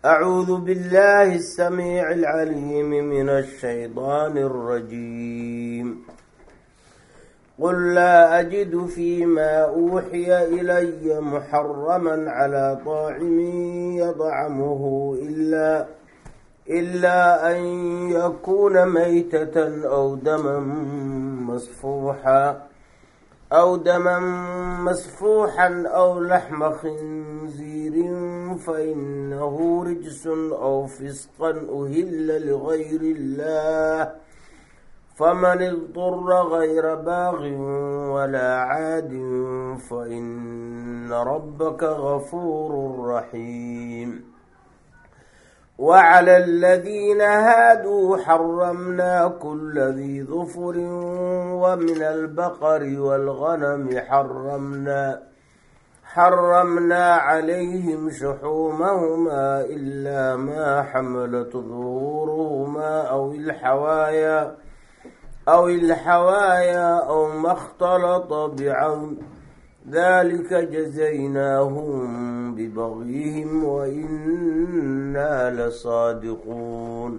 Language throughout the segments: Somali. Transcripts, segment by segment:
أعوذ بالله السميع العليم من الشيطان الرجيم قل لا أجد فيما أوحي إلي محرما على طاعم يطعمه إلا إلا أن يكون ميتة أو دما مصفوحا أو دما مسفوحا أو لحم خنزير فإنه رجس أو فسقا أهل لغير الله فمن اضطر غير باغ ولا عاد فإن ربك غفور رحيم وعلى الذين هادوا حرمنا كل ذي ظفر ومن البقر والغنم حرمنا حرمنا عليهم شحومهما إلا ما حملت ظهورهما أو الحوايا أو الحوايا أو ما اختلط بعظم ذلك جزيناهم ببغيهم وإنا لصادقون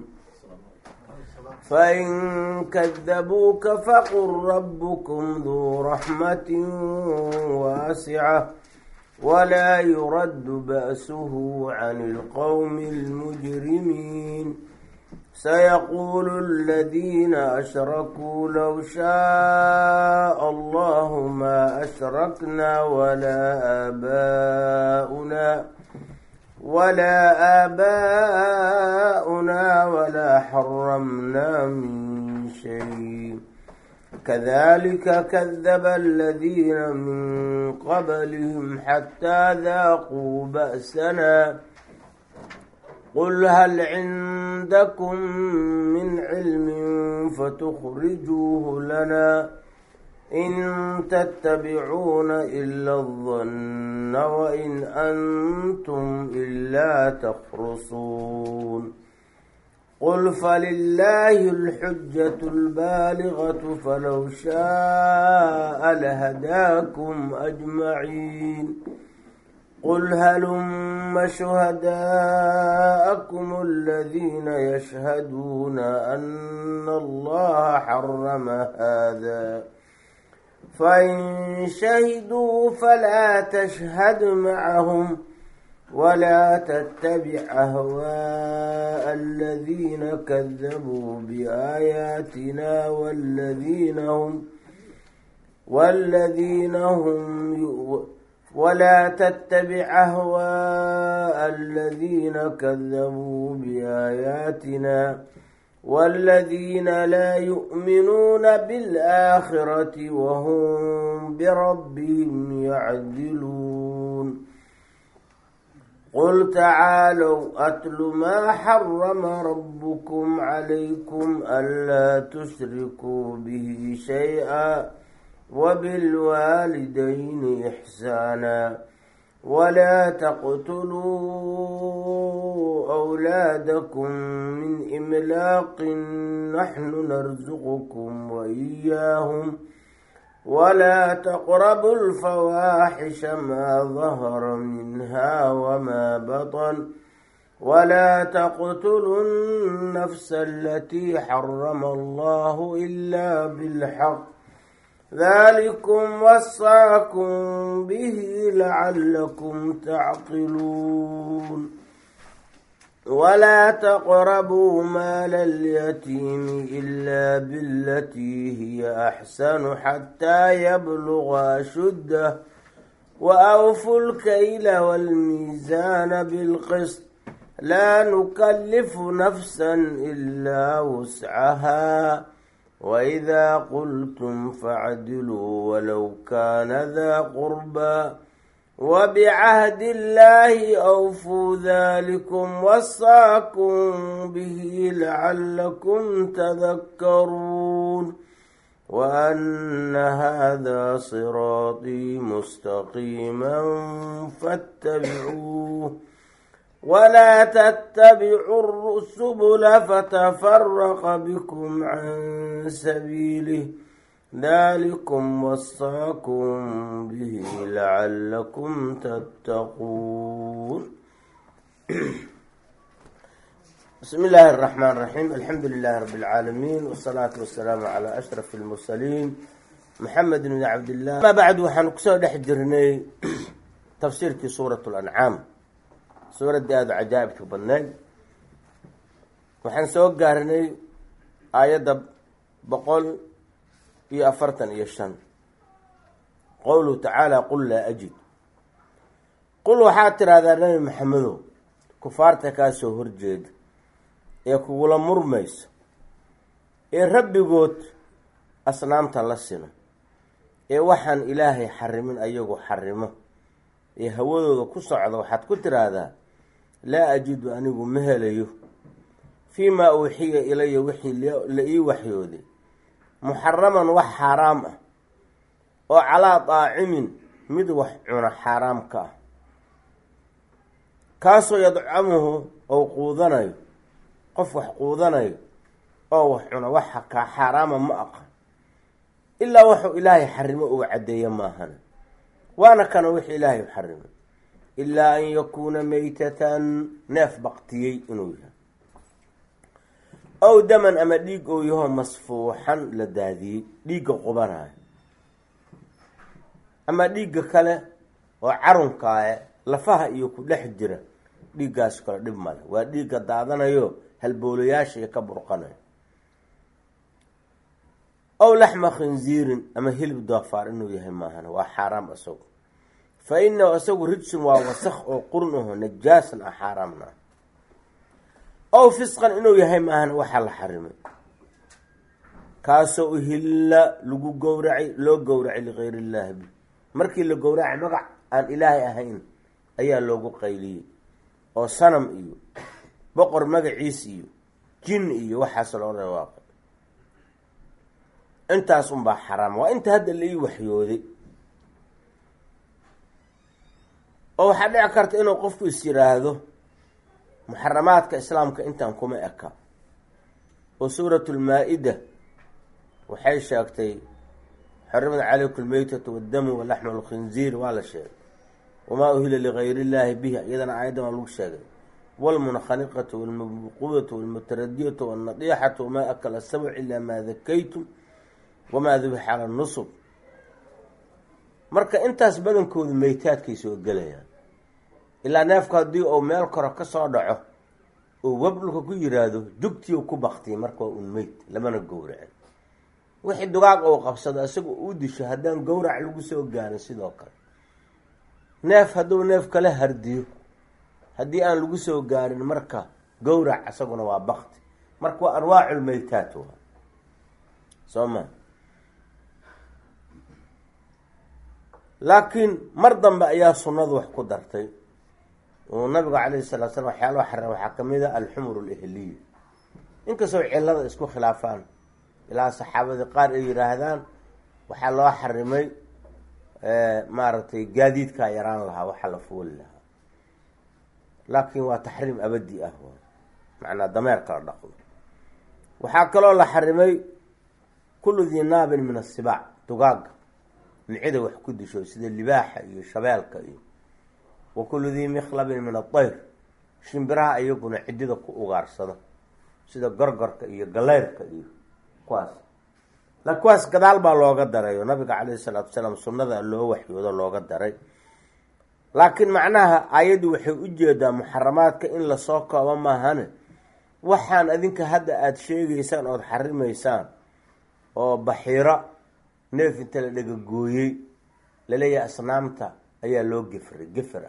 فإن كذبوك فقل ربكم ذو رحمة واسعة ولا يرد بأسه عن القوم المجرمين سيقول الذين أشركوا لو شاء الله ما أشركنا ولا آباؤنا ولا آباؤنا ولا حرمنا من شيء كذلك كذب الذين من قبلهم حتى ذاقوا بأسنا قل هل عندكم من علم فتخرجوه لنا إن تتبعون إلا الظن وإن أنتم إلا تخرصون قل فلله الحجة البالغة فلو شاء لهداكم أجمعين قل هلم شهداءكم الذين يشهدون أن الله حرم هذا فإن شهدوا فلا تشهد معهم ولا تتبع أهواء الذين كذبوا بآياتنا والذين هم والذين هم يؤمنون ولا تتبع أهواء الذين كذبوا بآياتنا والذين لا يؤمنون بالآخرة وهم بربهم يعدلون قل تعالوا أتل ما حرم ربكم عليكم ألا تشركوا به شيئا وبالوالدين إحسانا ولا تقتلوا أولادكم من إملاق نحن نرزقكم وإياهم ولا تقربوا الفواحش ما ظهر منها وما بطن ولا تقتلوا النفس التي حرم الله إلا بالحق ذلكم وصاكم به لعلكم تعقلون ولا تقربوا مال اليتيم إلا بالتي هي أحسن حتى يبلغ أشده وأوفوا الكيل والميزان بالقسط لا نكلف نفسا إلا وسعها وإذا قلتم فاعدلوا ولو كان ذا قربى وبعهد الله أوفوا ذلكم وصاكم به لعلكم تذكرون وأن هذا صراطي مستقيما فاتبعوه ولا تتبعوا السبل فتفرق بكم عن سبيله ذلكم وصاكم به لعلكم تتقون بسم الله الرحمن الرحيم الحمد لله رب العالمين والصلاة والسلام على أشرف المرسلين محمد بن عبد الله ما بعد waxaan kusoo dhex jirnay tafsiirkii suuraة الأنcaam suuraddii aada cajaa'ibka badnayd waxaan soo gaarnay aayadda boqol iyo afartan iyo shan qowluhu tacaala qul laa ajid qul waxaad tidhahdaa nabi maxamedow kufaarta kaa soo horjeeda ee kugula murmayso ee rabbigood asnaamta la sino ee waxaan ilaahay xarimin ayagu xarimo ee hawadooda ku socda waxaad ku tiraahdaa laa ajidu anigu ma helayo fii maa uuxiya ilaya wixii la ii waxyooday muxaraman wax xaaraam ah oo calaa daacimin mid wax cuna xaaraam ka ah kaasoo yadcamuhu ou quudanayo qof wax quudanayo oo wax cuna waxa kaa xaaraama ma aqan ilaa wuxuu ilaahay xarimo uu caddeeyo maahan waana kana wix ilaahay u xarimay ilaa an yakuuna meytatan neef baktiyey inuu yahay ow daman ama dhiig ou yaho masfuuxan la daadiyey dhiigga qubanayo ama dhiigga kale oo carunkaae lafaha iyo ku dhex jira dhiiggaas kale dhib male waa dhiigga daadanayo halboolayaasha iyo ka burqanayo ow laxma khinziirin ama hilib doofaar inuu yahay maahan waa xaaraam isagu fa inahu isagu rijsun waa wasakh oo qurun aho najaasan ah xaaraamna ow fisqan inuu yahay maahan waxaa la xarimay kaasoo uhilla lagu gowracay loo gowracay ligayr illaahi bi markii la gowracay magac aan ilaahay ahayn ayaa loogu qayliyey oo sanam iyo boqor magaciis iyo jin iyo waxaas loo dhawaaqay intaas unbaa xaraam waa inta hadda la ii waxyooday oo waxaa dhici karta inuu qofku is yiraahdo muxaramaadka islaamka intaan kuma eka oo suuratu lmaa-ida waxay sheegtay xarimad calaykum lmeytatu waddamu walaxmu lkhinziir waa la sheegay wamaa uhila ligayr illaahi bihi iyadana aayaddan waa lagu sheegay wlmunkhaniqatu walmabquudatu walmutaradiyatu walnadiixatu wamaa akala sabc ilaa maa dakaytum wamaa dubixa cala nusub marka intaas badankoodu meytaadkay soo gelayaan ilaa neefku haddii uu meel koro ka soo dhaco uu web dhulka ku yiraahdo jugtii ku baktiyay marka waa un meyd lamana gowracin wixii dugaag uu qabsado isaga uu disho haddaan gowrac lagu soo gaarin sidoo kale neef hadduu neef kala hardiyo haddii aan lagu soo gaarin marka gowrac isaguna waa bakti marka waa anwaaculmeytaat waa soo ma laakiin mar dambe ayaa sunnadu wax ku dartay oo nabigu calayhi salatu slam waxyaalaha xaram waxaa kamid a alxumur alihliya inkastoo cilada isku khilaafaan ilaa saxaabadii qaar ay yihaahdaan waxaa loo xarimay maaragtay gaadiidkaa yaraan lahaa waxaa la fuuli lahaa laakiin waa taxriim abadi ah macnaa dameerka la dhaqdo waxaa kaloo la xarimay kullu dii naabin min asibaac dugaaga micida wax ku disho sida libaaxa iyo shabeelka iyo wa kullu dii mikhlabin min adayr shimbiraha iyaguna cidida ku ugaarsada sida gorgorka iyo galeyrka iyo kuwaas la kuwaas gadaal baa looga daray oo nabiga calayhi salaatu wasalaam sunnada loo waxyoodo looga daray laakiin macnaha aayaddu waxay u jeedaa muxaramaadka in lasoo koobo maahane waxaan adinka hadda aada sheegaysaan ood xarimaysaan oo baxiiro neef inta la dhegagooyey laleeyahay asnaamta ayaa loo gefray gefra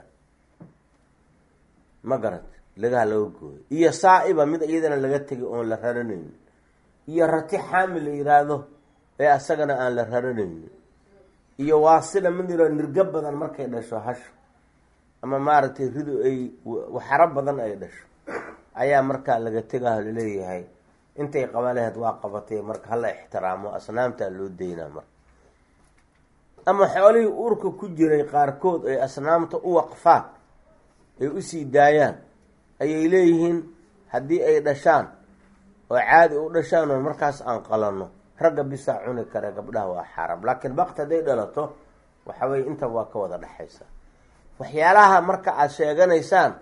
ma garat lagaha laga gooyo iyo saa-iba mid iyadana laga tegay oon la raranaynin iyo rati xaamil la yiraahdo ee asagana aan la raranaynin iyo waasila mid yirao nirgo badan markay dhasho hasho ama maaragtay ridu ay waxaro badan ay dhasho ayaa markaa laga tegaho laleeyahay intay qaban laheyd waa qabatay marka hala ixtiraamo asnaamtaa loo daynaa marka ama xoolihii uurka ku jiray qaarkood ay asnaamta u waqfaan ay usii daayaan ayay leeyihiin haddii ay dhashaan oo caadi u dhashaan oo markaas aan qalanno ragga bisaa cuni kare gabdhaha waa xaaraam laakiin bakti hadday dhalato waxa weye inta waa ka wada dhexaysa waxyaalaha marka aada sheeganaysaan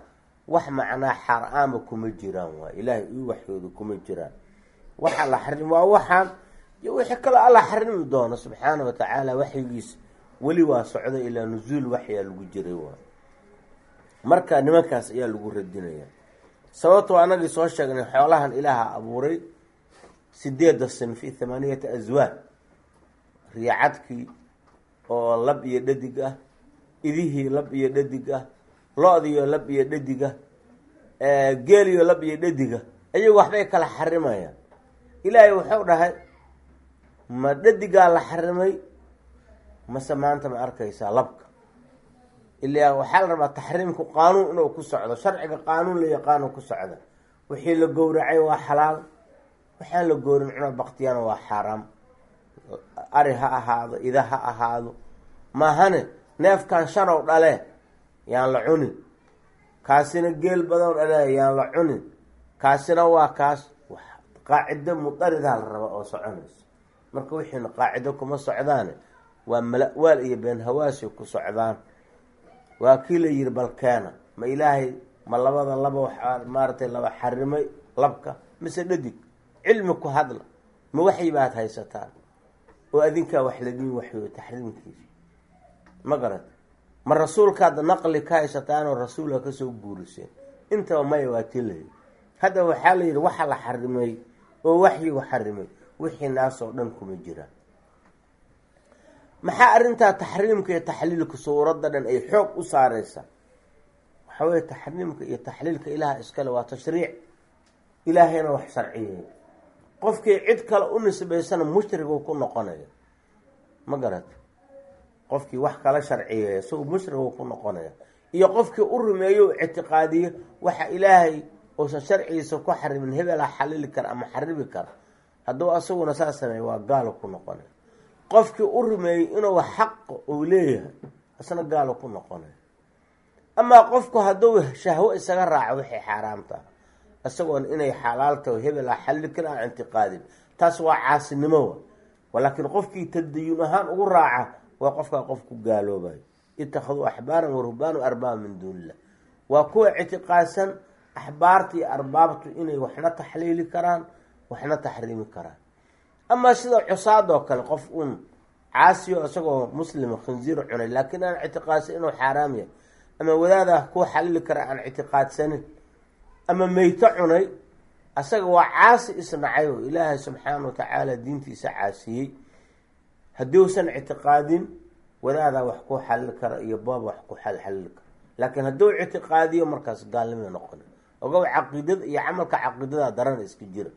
wax macnaa xaaraama kuma jiraan waa ilaahay ii waxyooda kuma jiraan waxa la xarim waa waxaan iyo wixii kaloo alla xarimi doono subxaana wa tacaala waxyigiis weli waa socda ilaa nusuul waxyaa lagu jiray waa marka nimankaas ayaa lagu radinaya sababtoo anagii soo sheegnay xoolahan ilaaha abuuray sideeda sinfi thamaaniyata aswaad riicadkii oo lab iyo dhadig ah idihii lab iyo dhadig ah lo-diyo lab iyo dhadig ah geeliyo lab iyo dhadiga iyagu waxbay kala xarimayaan ilaahay wuxuu dhahay ma dhadigaa la xarimay mase maanta ma arkaysaa labka ilaa waxaa la rabaa taxriimku qaanuun inuu ku socdo sharciga qaanuun la yaqaano ku socda wixii la gowracay waa xalaal waxaan la gowrin cuna baktiyana waa xaaraam ari ha ahaado ida ha ahaado maahane neefkan shanow dhale yaan la cunin kaasina geel badow dhale yaan la cunin kaasina waa kaas qaacido mudaridaa la raba oo soconayso marka wixiina qaacido kuma socdaane waa mala-waal iyo been hawaasi ku socdaan waa kii la yihi balkeena ma ilaahay ma labada laba waxaa maaratay laba xarimay labka mise dhadig cilmi ku hadla ma waxyi baad haysataan oo adinkaa wax ladiin waxyo taxriimkiisa ma garata ma rasuulkaad naqli ka haysataanoo rasuulka kasoo guuriseen intaba maya waa tii layihi hadda waxaa la yidhi waxa la xarimay oo waxyigu xarimay wixii naasoo dhan kuma jiraan maxaa arrintaa taxriimka iyo taxliilka suuradda dhan ay xoog u saareysa waxaa weye taxriimka iyo taxliilka ilaaha iskale waa tashriic ilaahayna wax sharciyeey qofkii cid kale u nisbaysana mushriguu ku noqonaya ma garata qofkii wax kala sharciyeeya isagu mushriguu ku noqonaya iyo qofkii u rumeeyo u ictiqaadiyo waxa ilaahay uusan sharcigiisa ku xarimin hebelaa xalili kara ama xaribi kara hadduu asaguna saa sameey waa gaalo ku noqonaya qofkii u rumeeyey inuu xaq uu leeyahay isna gaalo ku noqonaya amaa qofku hadduu shahwo isaga raaco waxay xaaraamtaa isagoon inay xalaaltaho hebel a xalli kara aan ictiqaadin taas waa caasinimo wa laakiin qofkii tadayun ahaan ugu raaca waa qofkaa qof ku gaaloobayo ittakhaduu axbaaran waruhbaanu arbaaba min duunillah waa kuwa ictiqaadsan axbaarta iyo arbaabtu inay waxna taxliili karaan waxna taxriimi karaan amaa sida cusaadoo kale qof uun caasiyo isagoo muslima khinziir cunay laakiin aan ictiqaadsan inuu xaaraam yahay ama wadaada kuwa xalili kara aan ictiqaadsanin ama meyto cunay asaga waa caasi isnacay oo ilaahay subxaana wa tacaala diintiisa caasiyey haddii usan ictiqaadin wadaadaa wax ku xalili kara iyo boob wax ku xalili kara laakiin hadduu ictiqaadiyo markaas gaalnimay noqona ogow caqiidada iyo camalka caqiidadaa darana iska jira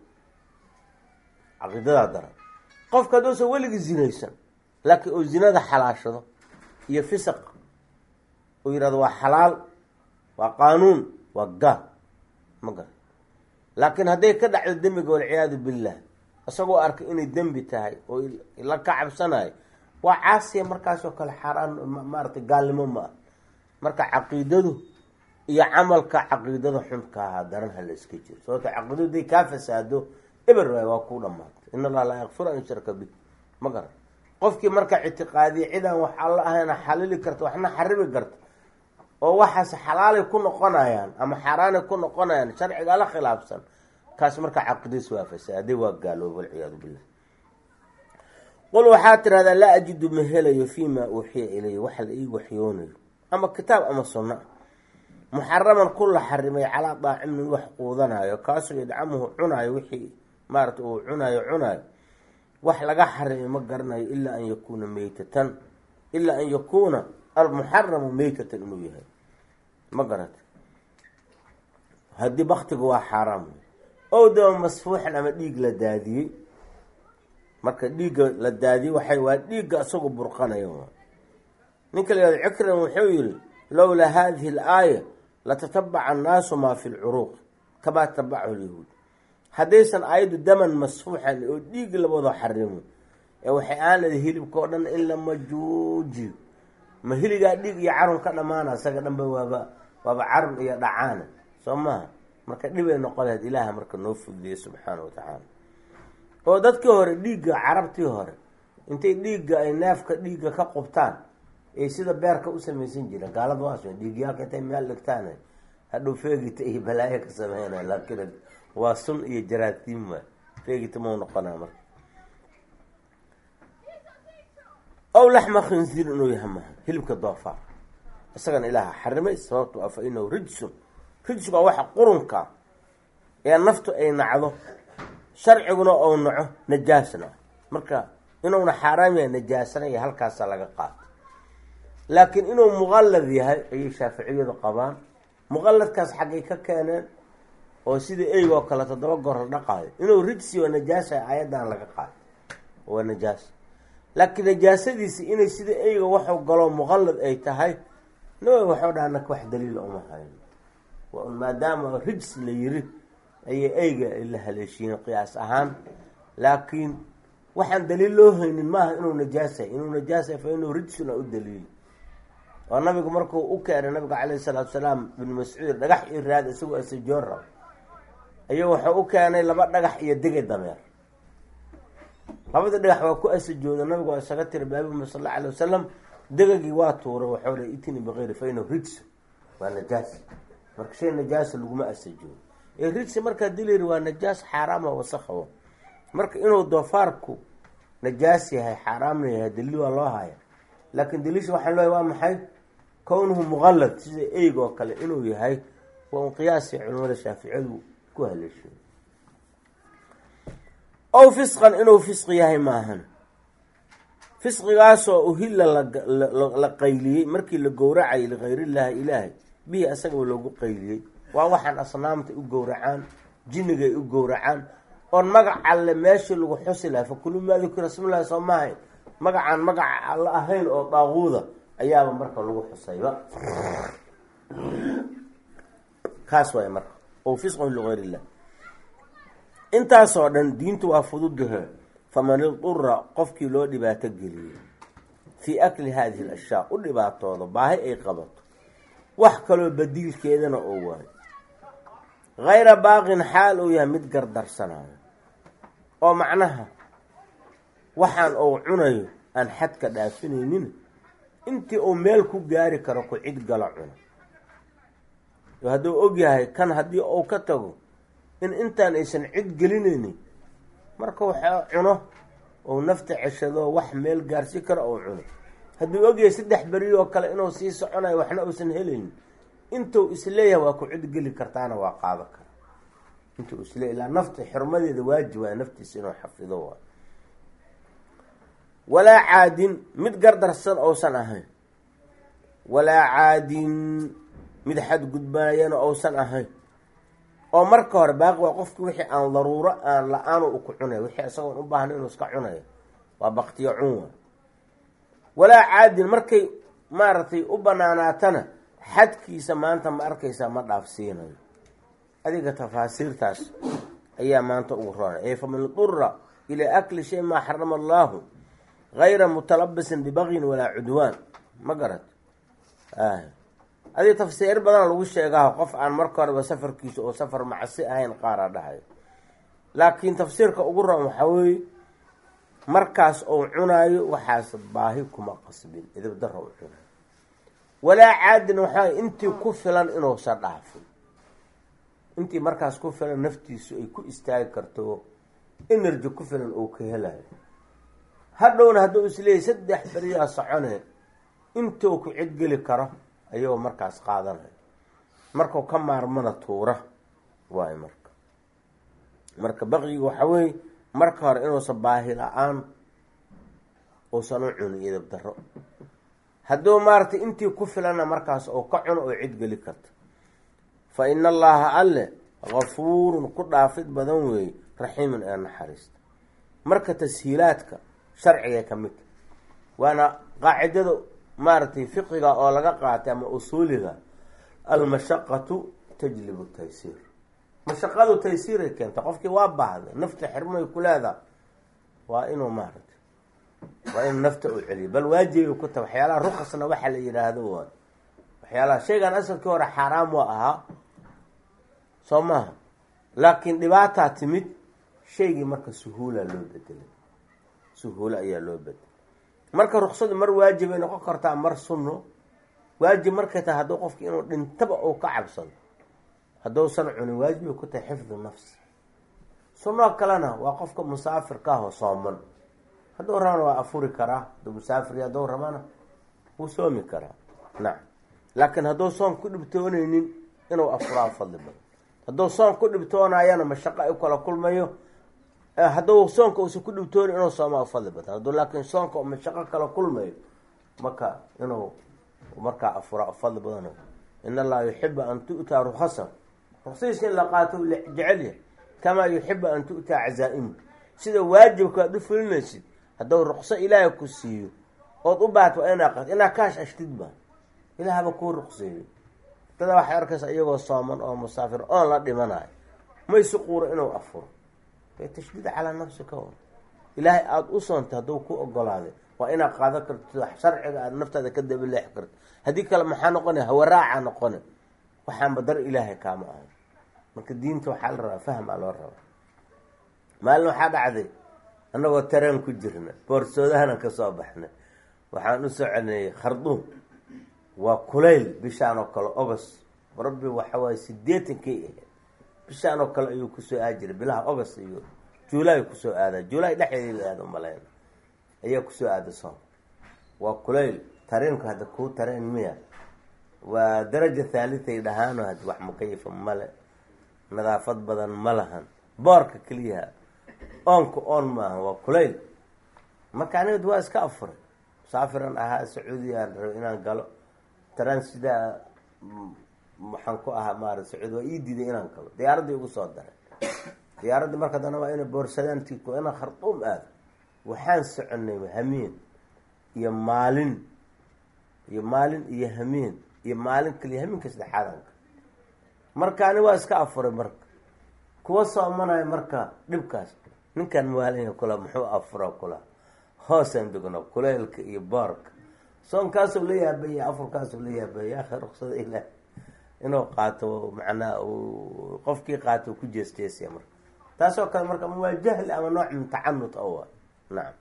caqiidadaa daran qofka hadduusan weligii zinaysan laakiin uu zinada xalaashado iyo fisaq uu yihahdo waa xalaal waa qaanuun waa gaal ma garan laakiin hadday ka dhacdo dembiga walciyaadu billah isagoo arkay inay dembi tahay oo la ka cabsanayo waa caasiya markaasoo kale xaaraan maaratay gaalnimo ma ah marka caqiidadu iyo camalka caqiidada xunka ahaa daran hala iska jiro sababto caqiidadu haday kaa fasaado eber waay waa kuu dhamaatay in allaha laa yakfiru an yushraka bih ma garan qofkii marka ictiqaadiya cidaan wax alla ahayna xalili karta waxna xaribi karta oo waxaas xalaalay ku noqonayaan ama xaaraanay ku noqonayaan sharciga la khilaafsan kaas marka caqiidadiis waa fasaaday waa gaalooba walciyaadu billah qul waxaa tirahdaa laa ajidu ma helayo fii maa uuxiya ilaya waxa la ii waxyoonayo ama kitaab ama sunna muxaraman ku la xarimay calaa daacimin wax quudanayo kaasoo yadcamuhu cunaayo wixii maarata uu cunaayo cunaayo wax laga xarimay ma garanayo ilaa an yakuuna meytatan ilaa an yakuuna almuxaramu meytatan inuu yahay ma garata haddii baktiga waa xaaraam ow daba masfuuxan ama dhiig la daadiyey marka dhiigga la daadiyey waxay waa dhiigga isagoo burqanaya ninka la yihahdo cikran wuxuu yihi lowlaa hadihi alaaya latatabaca annaasu maa fi lcuruuq kamaa tabachu lyahuud haddaysan aayaddu daman masfuuxan oo dhiig labado xarimo ee waxay aan leedahay hilibka oo dhan in la majuujiyo ma hiligaa dhiig iyo carun ka dhamaana isaga dhanba waaba waaba carun iyo dhacaana soo maha marka dhibay noqon lahayd ilaaha marka noo fudiye subxaana wa tacaala oo dadkii hore dhiigga carabtii hore intay dhiigga ay neefka dhiigga ka qubtaan ay sida beerka u samaysan jireen gaalada waas dhiigyaalka intay meel dhigtaan hadhow feegita iyo balaayo ka sameynaya laakiin waa sun iyo jaraatiim waay feegita mau noqonaa marka ow laxma khinsiir inuu yaha maha hilibka doofaar isagana ilaaha xarimay sababto a fa inahu rijsun rijsku waa waxa qurunka ee naftu ay nacdo sharciguna ou naco najaasna marka inuuna xaaraam yahay najaasana iyo halkaasa laga qaato laakiin inuu muqallad yahay ayay shaaficiyadu qabaan muqalladkaas xaggay ka keeneen oo sida eyg oo kale toddoba goor la dhaqaayo inuu rijsi oo najaasa aayaddan laga qaato waa najaas laakiin najaasadiisi inay sida eyga waxu galo muqallad ay tahay nawa waxau dhaha naka wax daliila uma hayn maadaama rijs la yiri ayay eyga la haleeshiiyeen qiyaas ahaan laakiin waxaan daliil loo haynin maaha inuu najaasay inuu najaasay fa inuu rijsuna u daliil oo nabigu markuu u keenay nabiga calayhi salaatu salaam bin mascuud dhagax iyo raad isagoo asajoon rab ayuu wuxuu u keenay laba dhagax iyo dege dameer labada dhagax waa ku asajooda nabigu waa isaga tiri baabima sal alla alay wasalam degagii waa tuuray waxau le itini bikayri fa inahu rijs waa najaas marka shay najaasa laguma asajoodo ee rijsi markaa dilayri waa najaas xaaraama wasakhawa marka inuu doofaarku najaas yahay xaaraamna yahay daliil waa loo haya laakiin daliisha waxaan leeyahy waa maxay kownuhu muqallad sida eyg oo kale inuu yahay waa un qiyaasi culimada shaaficiyadu ku haleeshiyo ow fisqan inuu fisqi yahay maahan fisqigaasoo uhilla la qayliyey markii la gowracayay likayriillaahi ilaahay bihi asagaba loogu qayliyey waa waxaan asnaamta u gowracaan jinnigay u gowracaan oon magac alle meeshii lagu xusi lahay fakulu maa dukira smillahi soo maahay magacaan magaca alla ahayn oo daaquuda ayaaba marka lagu xusayba kaas waay marka oo fisqun ligayr illah intaasoo dhan diintu waa fududahe faman idura qofkii loo dhibaato geliyey fii akli hadihi alashyaa u dhibaatoodo baahi ay qabato wax kaloo badiilkeedana oo waayo hayra baaqin xaal uu yahay mid gardarsanayo oo macnaha waxaan uu cunayo aan xadka dhaafinaynin intii uu meel ku gaari karo ku cid gala cuno hadduu og yahay kan haddii uu ka tago in intaan aysan cid gelinaynin marka waxa cuno ou nafta ceshado wax meel gaarsi karo ou cuno hadduu ogyahay saddex beri oo kale inuu sii soconayo waxna uusan helaynin intuu isleeyahay waa ku cid geli kartaana waa qaado kara intuu isleeyahy ilaa nafta xurmadeeda waajib waa naftiisa inuu xafido waa walaa caadin mid gardarsan ousan ahayn walaa caadin mid xadgudbanayana ousan ahayn oo marka hore baaqi waa qofki wixii aan daruuro aan la-aan u ku cunay wixii isagoon u baahna inuu iska cunayo waa baktiyo cunwa walaa caadin markay maaragtay u banaanaatana xadkiisa maanta ma arkaysaa ma dhaafsiinayo adiga tafaasiirtaas ayaa maanta ugu roonay ee faman idura ilaa akli shay maa xarama allaahu gayra mutalabisin bibagyin walaa cudwaan ma garat adiga tafsiir badan lagu sheegaa qof aan marka horeba safarkiisa oo safar macsi ahayn qaaraa dhahayo laakiin tafsiirka ugu roon waxaa weeye markaas ou cunaayo waxaas baahi kuma qasbin idibdara u cunayo walaa caadin waxaa intii ku filan inuusan dhaafin intii markaas ku filan naftiisu ay ku istaagi karto energy ku filan uu ka helayo hadhowna hadduu isleeyahy saddex beriyaa socone intuu ku cidgeli karo ayagoo markaas qaadanayo markuu ka maarmana tuura waayo marka marka baqyiga waxaa weeye marka hore inuusan baahi la-aan uusan u cunin idab daro hadduu maaragtay intii ku filana markaas oo ka cuno oo cidgeli karta fa ina allaha alle gafuurun ku dhaafid badan weeye raxiimun ee naxariista marka tashiilaadka sharciga ka midta waana qaacidada maaragtay fiqiga oo laga qaatay ama usuuliga almashaqatu tajlibu taysiir mashaqadu taysiiray keenta qofkii waa baahda nafta xirmay ku leedaha waa inuu maaragtay waa inuu nafta u celiyo bal waajibay ku taha waxyaalaha ruqasna waxaa la yidhaahdo waa waxyaalaha shaygan asalkii hore xaaraam waa ahaa soo maaha laakiin dhibaataa timid shaygii marka suhuula loo bedelay suhuulo ayaa loo bedelay marka ruksadu mar waajibay noqon kartaa mar sunno waajib markay tahay hadduu qofki inuu dhintaba uu ka cabsado haddousan cunin waajibay ku tahay xifdu nafsi sunoo kalena waa qofka musaafirka ah oo sooman hadduu rabana waa afuri karaa hadduu musaafir hadduu rabana wuu soomi karaa nacam laakiin hadduu soon ku dhibtooneynin inuu afuraa fadli badan hadduu soon ku dhibtoonayana mashaqo ay kala kulmayo hadduu soonka uusan ku dhibtoonin inuu soomaa fadli badan hadduu laakiin soonka mashaqo kala kulmayo marka inuu markaa afuraa fadli badan in allaha yuxibu an tu'taa rukhasa ruksiisa in la qaato jecel yahay kamaa yuxibu an tu'taa cazaa-imu sida waajibka aad u fulinaysid hadduu ruqso ilaahay ku siiyo ood u baahato waa inaa qato inaa kaash ashtid ba ilaahba kuu ruqseeyo dada waxay arkaysa iyagoo sooman oo musaafir oon la dhimanayo maysi quuro inuu afuro bay tashdiid calaa nafsi ka hor ilaahay aada u soontay hadduu ku ogolaaday waa inaad qaadan karto sharciga aada naftaada ka dabaleexi karto haddii kale maxaa noqona hawaraaca noqone waxaanba dar ilaahay kaama ahay marka diinta waxaa la rabaa fahmaa loo rabaa maalin waxaa dhacday annagoo tareen ku jirna boorsoodahanan ka soo baxnay waxaan u soconayay kharduum waa kulayl bishaan oo kale ogos rabbi waxawaaye sideetankay ahayd bishaan oo kale ayuu kusoo aadi jiray bilaha ogos iyo juulaay kusoo aadaa juulaay dhexdeeda aada umalayn ayaa kusoo aada soon waa kulayl tareenku hadda kuu tareen miya waa daraja thaalitay dhahaano had wax mukayifa male nadaafad badan ma lahan boorka keliyaha oonka oon maaha waa kulayl marka anigad waa iska afuray musaafiran ahaa sacuudiyaan raba inaan galo taraan sidaa waxaan ku ahaa maara sacuudi waa ii diiday inaan galo diyaaraddii ugu soo daray diyaaraddi marka dana waa ina boorsadaan tiko inaan kharduum aado waxaan soconay hamiin iyo maalin iyo maalin iyo hamiin iyo maalin kaliya hamiinka saddexaadanka marka ani waa iska afuray marka kuwa soomanayo marka dhibkaas ninkan maalin kula muxuu afura kula hoosaan degno kuleylka iyo boorka soonkaasuu la yaabaya afurkaasuu la yaabaya akhi ruksada ilaah inuu qaato macnaa qofkii qaato ku jeesjeesaya marka taasoo kale marka ama waa jahli ama nooc min tacanut awa nacam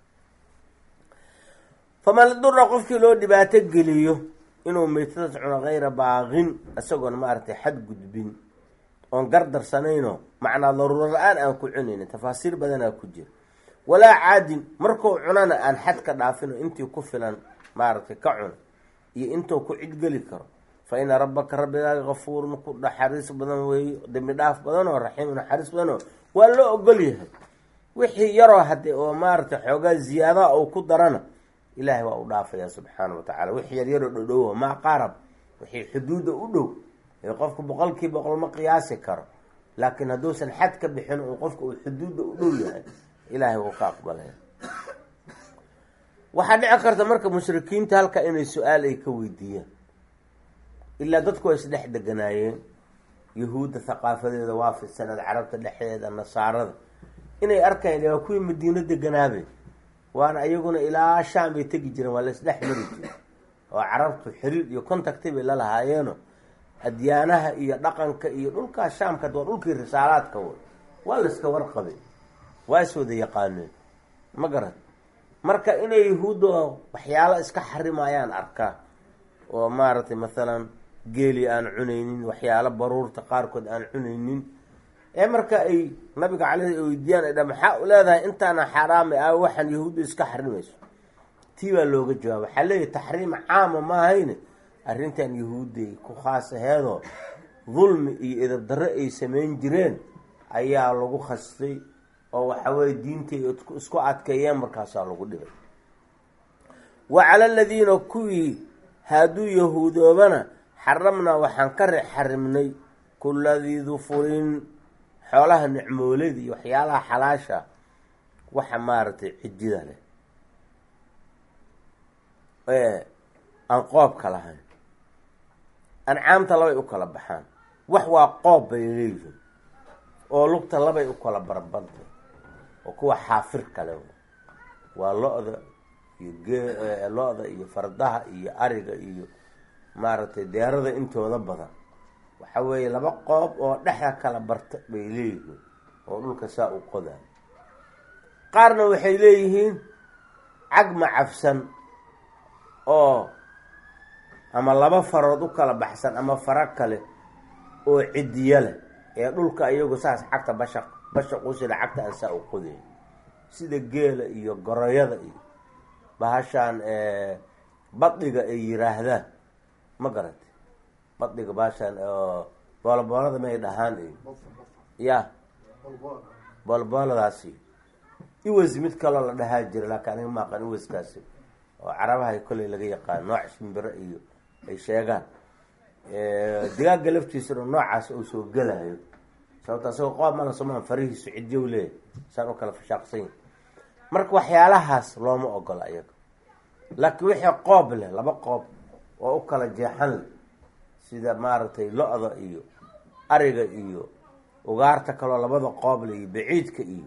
faman dura qofkii loo dhibaato geliyo inuu meytadas cuno hayra baaqin isagoon maaragtay xad gudbin oon gardarsanayno macnaa daruuro la-aan aan ku cunaynin tafaasiir badanaa ku jira walaa caadin markuu cunana aan xad ka dhaafino intii ku filan maaragtay ka cuna iyo intuu ku cidgeli karo fa ina rabbaka rabbigaaga kafuurun ku naxariis badan weeyo dembi dhaaf badanoo raxiim naxariis badanoo waa loo ogol yahay wixii yaroo hadde oo maaragtay xoogaa ziyaadaha uu ku darana ilaahay waa u dhaafaya subxaana wa tacala wixii yaryaroo dhodhowo maa qaarab wixii xuduudda u dhow ee qofku boqolkii boqol ma qiyaasi karo laakiin hadduusan xad ka bixin uu qofka uu xuduudda u dhow yahay ilaahay wuu ka aqbalaya waxaa dhici karta marka mushrikiinta halka inay su-aal ay ka weydiiyaan ilaa dadku waa isdhex deganaayeen yahuudda thaqaafadeeda waa fidsaneed carabta dhexdeeda nasaarada inay arkayn waa kuwii madiino deganaabe waana iyaguna ilaa shaam bay tegi jireen waa la isdhex mari jire oo carabtu xiriir iyo contacti bay la lahaayeeno adyaanaha iyo dhaqanka iyo dhulkaa shaamka waa dhulkii risaalaadka way waa la iska warqabay waa is wada yaqaaneen ma garan marka inay yahuudda waxyaalo iska xarimayaan arkaa oo maaragtay mathalan geeli aan cunaynin waxyaalo baruurta qaarkood aan cunaynin ee marka ay nabiga caleyh weydiiyaan ay dha maxaa u leedahay intaana xaaraamay ah waxaan yahuudda iska xarimayso tii baa looga jawaaba waxaa leeyahy taxriim caama maahayne arrintan yahuudday ku khaas aheedoo dulmi iyo edab darre ay samayn jireen ayaa lagu khastay oo waxaweye diintay isku adkeeyeen markaasaa lagu dhibay wa cala aladiina kuwii hadduu yahuudoobana xaramnaa waxaan ka re xarimnay kulladii dufurin xoolaha nicmoolada iyo waxyaalaha xalaasha waxa maaragtay cijida leh ee aan qoobka lahayn ancaamta labay u kala baxaan wax waa qoob bay leeyihiin oo lugta labay u kala barbantay oo kuwa xaafir kale waa lo-da iyo gee lo-da iyo fardaha iyo ariga iyo maaragtay deerada intooda badan waxa weeye laba qoob oo dhexda kala barta bay leeyihiin oo dhulka saa u qodaa qaarna waxay leeyihiin cag macafsan oo ama laba farood u kala baxsan ama faro kale oo cidiya leh ee dhulka iyagu saas cagta basha basha qusila cagta aan saa u qodayn sida geela iyo goroyada iyo bahashaan badhiga ay yiraahdaan ma garata badhiga bahashaan booloboolada may dhahaan iyo ya boolobooladaasi iwas mid kaloo la dhahaa jira laakiin aniga maaqan iwaskaasi oo carabaha kolley laga yaqaan nooc shimbiro iyo ay sheegaan digaaga laftiisana noocaas uu soo gelayo sababto asagoo qoob mala somaan farihiisu cidyow leeyahy saan u kala fashaaqsanyi marka waxyaalahaas looma ogola iyaga laakiin wixii qoob leh laba qoob oo u kala jeexan leh sida maaragtay lo-da iyo ariga iyo ugaarta kaloo labada qoob leh iyo baciidka iyo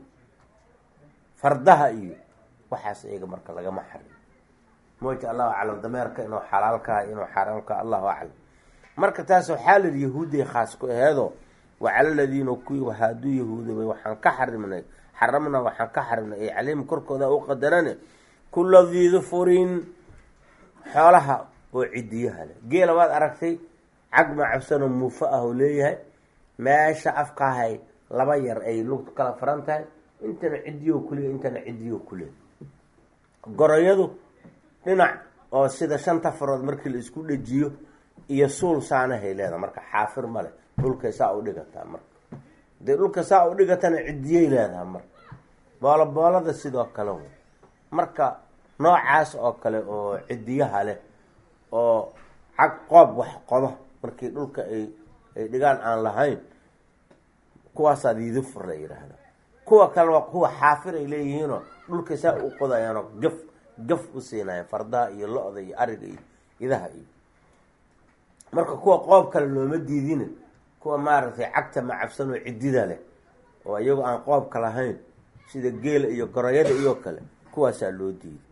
fardaha iyo waxaas iyaga marka lagama xarin mooja allahu aclam dameerka inuu xalaalkaha inuu xaaraamkaha allahu aclam marka taas waxaa lidi yahuuday khaas ku aheedo wacala ladiina kuwii haaduu yahuudabay waxaan ka xarimnay xaramnaa waxaan ka xarimnay ay caleyhim korkooda u qadarane kula diidufurin xoolaha oo cidiyaha leh geela waad aragtay cag macabsanoo muufo ah oo leeyahay meesha afkaahay laba yar ay lugtu kala faran tahay intana cidiyo kuleey intana cidiyo kuleey goroyadu dhinac oo sida shanta farood markii la isku dhejiyo iyo suul saanahay leedaha marka xaafir ma leh dhulkay saa u dhigataa marka dee dhulka saa u dhigatana cidiyay leedaha marka booloboolada sidoo kale wey marka noocaas oo kale oo cidiyaha leh oo cag qoob wax qodo markii dhulka ay ay dhigaan aan lahayn kuwaasaa diidufur la yidhaahda kuwa kale waa kuwa xaafir ay leeyihiinoo dhulka saa u qodayaanoo gaf gaf u siinayan fardaha iyo lo-da iyo ariga iyo idaha iyo marka kuwa qoob kale looma diidina kuwa maaragtay cagta macabsan oo cidida leh oo iyagoo aan qoobka lahayn sida geela iyo goroyada iyo kale kuwaasaa loo diiday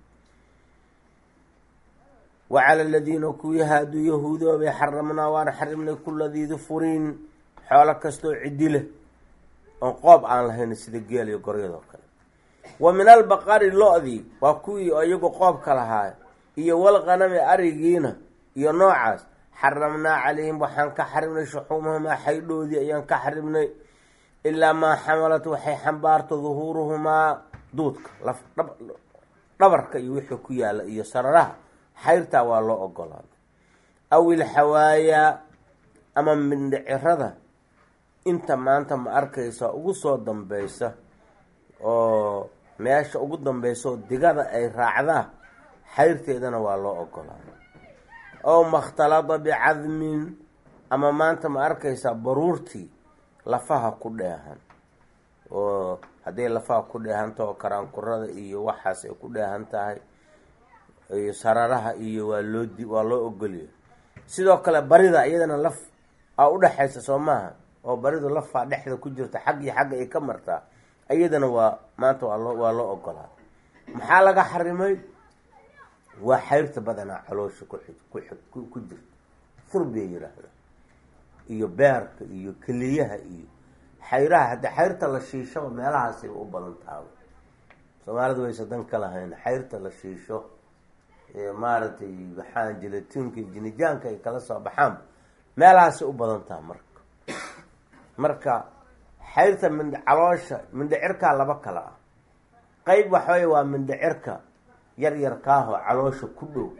wa cala aladiina kuwii haaduu yahuudoobay xaramnaa waan xarimnay kula diidufurin xoolo kastoo cidi leh oon qoob aan lahayn sida geela iyo goroyadoo kale wa min albaqari lo-dii waa kuwii iyagu qoobka lahaa iyo walqanami arigiina iyo noocaas xaramnaa calayhim waxaan ka xarimnay shuxuumahumaa xaydhoodii ayaan ka xarimnay ilaa maa xamalat waxay xambaarto duhuuruhumaa duudka laf dhabarka iyo wixii ku yaalla iyo sararaha xayrtaa waa loo ogolaaday aw ilxawaayaa ama mindhicirada inta maanta ma arkaysa ugu soo dambeysa oo meesha ugu dambeysa oo digada ay raacdaa xayrteedana waa loo ogolaaday ow makhtalada bicadmin ama maanta ma arkaysaa baruurtii lafaha ku dheehan oo hadday lafaha ku dheehantaha oo karaankurada iyo waxaas ay ku dheehan tahay iyo sararaha iyo waa loo di waa loo ogolya sidoo kale barida iyadana laf aa udhexaysa soo maaha oo baridu lafaa dhexda ku jirta xag iyo xagga ay ka martaa iyadana waa maanta waa loo waa loo ogolaa maxaa laga xarimay waa xayrta badanaa caloosha kuxig ku ku jirta furbay yidhaahda iyo beerka iyo keliyaha iyo xayraha hadda xayrta la shiishaba meelahaasay u badan taaba soomaalidu waysa dan ka lahayn xayrta la shiisho maaragtay maxaa jilatiinka iyo jinijaanka ay kala soo baxaan meelahaasay u badan taha marka marka xayrta mind caloosha mindhicirkaa laba kala ah qeyb waxawey waa mindhicirka yar yarkaahoo caloosha ku dhow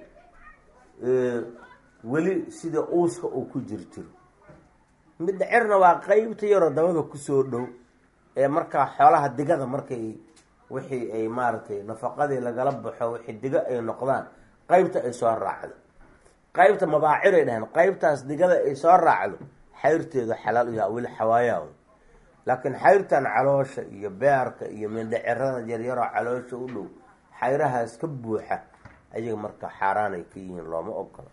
weli sida uuska uu ku jir jiro mindhicirna waa qeybta yaroo dabada kusoo dhow ee markaa xoolaha digada markay wixii ay maaragtay nafaqadii lagala baxo wixii diga ay noqdaan qeybta ay soo raacdo qeybta mabaaciray dhaheen qeybtaas digada ay soo raacdo xayrteedu xalaal u yaha weli xawaayaa laakiin xayrtan caloosha iyo beerka iyo mindhicirada yaryaroo caloosha u dhow xayrahaas ka buuxa ayaga marka xaaraanay ka yihiin looma ogola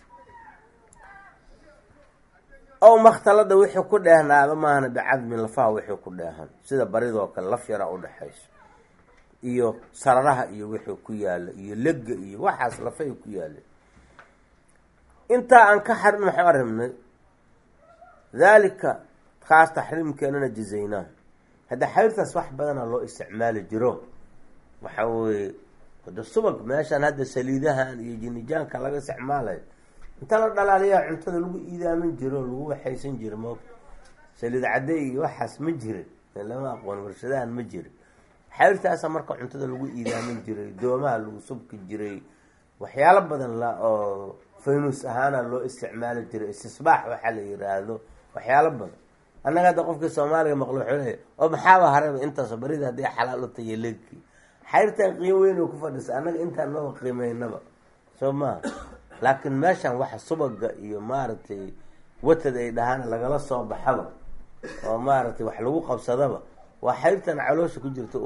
ow makhtalada wixii ku dheehnaado maahana bicadmin lafaha wixii ku dheehan sida baridoo kale laf yaraa udhexayso iyo sararaha iyo wixii ku yaala iyo lega iyo waxaas lafay ku yaaleen intaa aan ka xarin maxuu aribnay daalika kaas taxriimkeenana jazaynaa hadda xayrtaas wax badana loo isticmaali jiro waxa weye hada subag meeshaan hadda saliidahan iyo jinijaanka laga isticmaalayo inta la dhalaaliyaa cuntada lagu iidaamin jiro lagu waxaysan jiro moog saliid cadde iyo waxaas ma jirin lama aqoon warshadahan ma jirin xayrtaasa marka cuntada lagu iidaamin jiray doomaha lagu subki jiray waxyaalo badan la oo faynus ahaana loo isticmaali jiray istisbaax waxaa la yiraahdo waxyaalo badan annaga hadda qofkii soomaaliga maqlo wuxuu leeya oo maxaaba hareba intaas barida haddii xalaal u tahiyo leegkii xayrtan qiimo weyn oo ku fadhisa annaga intaan maba qiimeynaba soo maha laakiin meeshan waxa subaga iyo maaragtay watad ay dhahaan lagala soo baxaba oo maaragtay wax lagu qabsadaba waa xayrtan caloosha ku jirta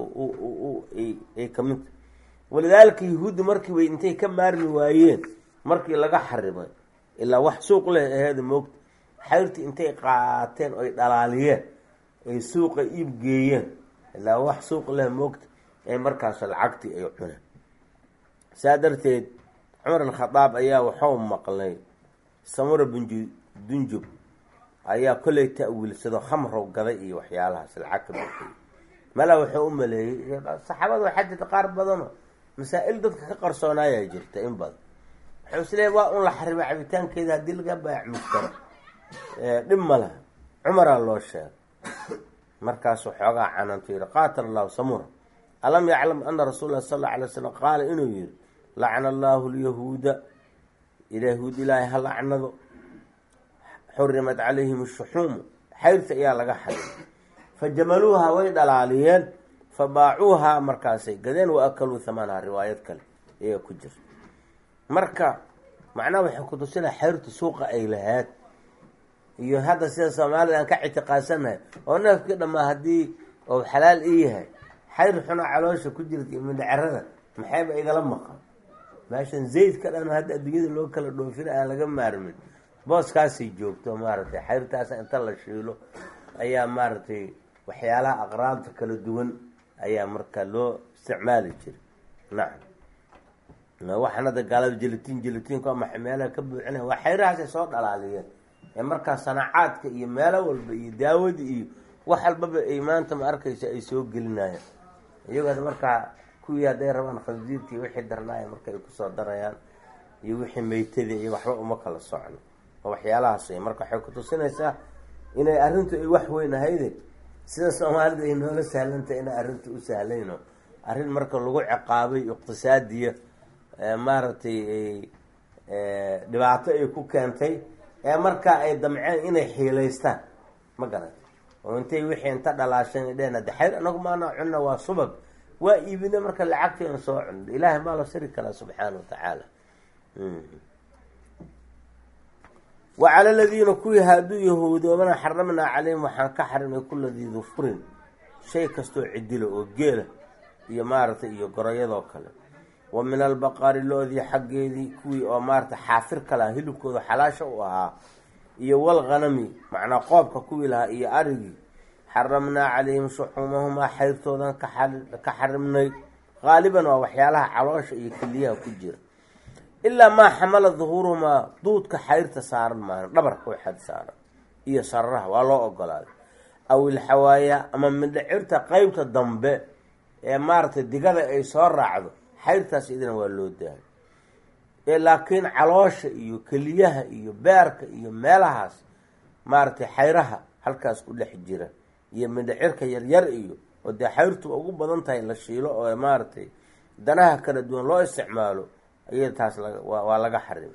ay kamidta walidaalika yahuudda markii bay intay ka maarmi waayeen markii laga xarimay ilaa wax suuq leh aheeda moogta xayrtii intay qaateen oy dhalaaliyeen ay suuqa iib geeyeen ilaa wax suuq leh moogta ay markaas lacagtii ay cuneen saa darteed cumar alkhadaab ayaa waxuu maqlay samura binju dunjub ayaa kollay ta-wiilsado khamrow gaday iyo waxyaalahaas lacag ka baxay mala wuxuu u maleeyey saxaabada waxaa jirta qaar badano masaa-il dadka ka qarsoonayaa jirta in badan wuxuu isleeya waa un la xarima cabitaankeeda haddii laga baayac mustaro dhib ma laha cumaraa loo sheegay markaasuu xoogaa canantu yihi qaatala allahu samura alam yaclam ana rasuul lah sal alla alay slam qaala inuu yihi lacna allahu lyahuuda yahuud ilaahay ha lacnado xurimat calayhim ashuxuumu xayrta ayaa laga xarimay fajamaluuha way dhalaaliyeen fabaacuuhaa markaasay gadeen wa akaluu hamaanaha riwaayad kale ayaa ku jirta marka macnaha waxay kutusinaa xayrtu suuqa ay lahaad iyo hadda sida soomaalida aan ka ictiqaadsanahay oo neefkii dhammaa haddii ou xalaal ii yahay xayr xuna caloosha ku jirta iyo mindhacerada maxayba igala maqan meeshan zaydka dhan hadda adduunyada loo kala dhoofina aan laga maarmin booskaasay joogto maaragtay xayrtaasa inta la shiilo ayaa maaragtay waxyaalaha aqraabta kala duwan ayaa marka loo isticmaali jiray nacam waxaan hadda gaalada jelatiin jelatiinku ama meelaha ka buuxinaya waa xayrahaasay soo dhalaaliyeen ee markaa sanacaadka iyo meelo walba iyo daawada iyo wax walbaba ay maanta ma arkaysa ay soo gelinayaan iyagood markaa kuwii hadday rabaan khansiirkii wixii darnaaya marka ay kusoo darayaan iyo wixii meytadii iyo waxba uma kala socno oo waxyaalahaas wey marka waxay kutusinaysaa inay arrintu ay wax weyn ahayde sida soomaalida ay noola sahlantay inay arrinta u sahlayno arrin marka lagu ciqaabay iqtisaadiya maaragtay dhibaato ay ku keentay ee markaa ay damceen inay xiilaystaan ma garata oo intay wixii inta dhalaasheen dheen de xayr anagu maana cunna waa subag waa iibina marka lacagteena soo cun ilaahay maa la siri karaa subxaana wa tacaala wa cala aladiina kuwii haaduu yahuudoobana xaramnaa calayhim waxaan ka xarimay kula dii dufurin shay kastoo cidilo oo geela iyo maaragtay iyo goroyadoo kale wa min albaqari loodii xaggeedii kuwii oo maaragtay xaafir kale ah hilibkooda xalaasha u ahaa iyo walghanami macnaa qoobka kuwii lahaa iyo arigii xaramnaa calayhim shuxuumahumaa xayrtoodan ka xarimnay qaaliban waa waxyaalaha caloosha iyo keliyaha ku jira ilaa maa xamala duhuuruhumaa duudka xayrta saaran maahan dhabarka waxaad saaran iyo sararaha waa loo ogolaaday aw ilxawaaya ama midhacirta qeybta dambe ee maaragtay digada ay soo raacdo xayrtaas idina waa loo daayo ee laakiin caloosha iyo keliyaha iyo beerka iyo meelahaas maaragtay xayraha halkaas ku dhex jira iyo midhacirka yaryar iyo oo dee xayrtuba ugu badan tahay la shiilo oo maaragtay danaha kala duwan loo isticmaalo iyada taas waa laga xarimay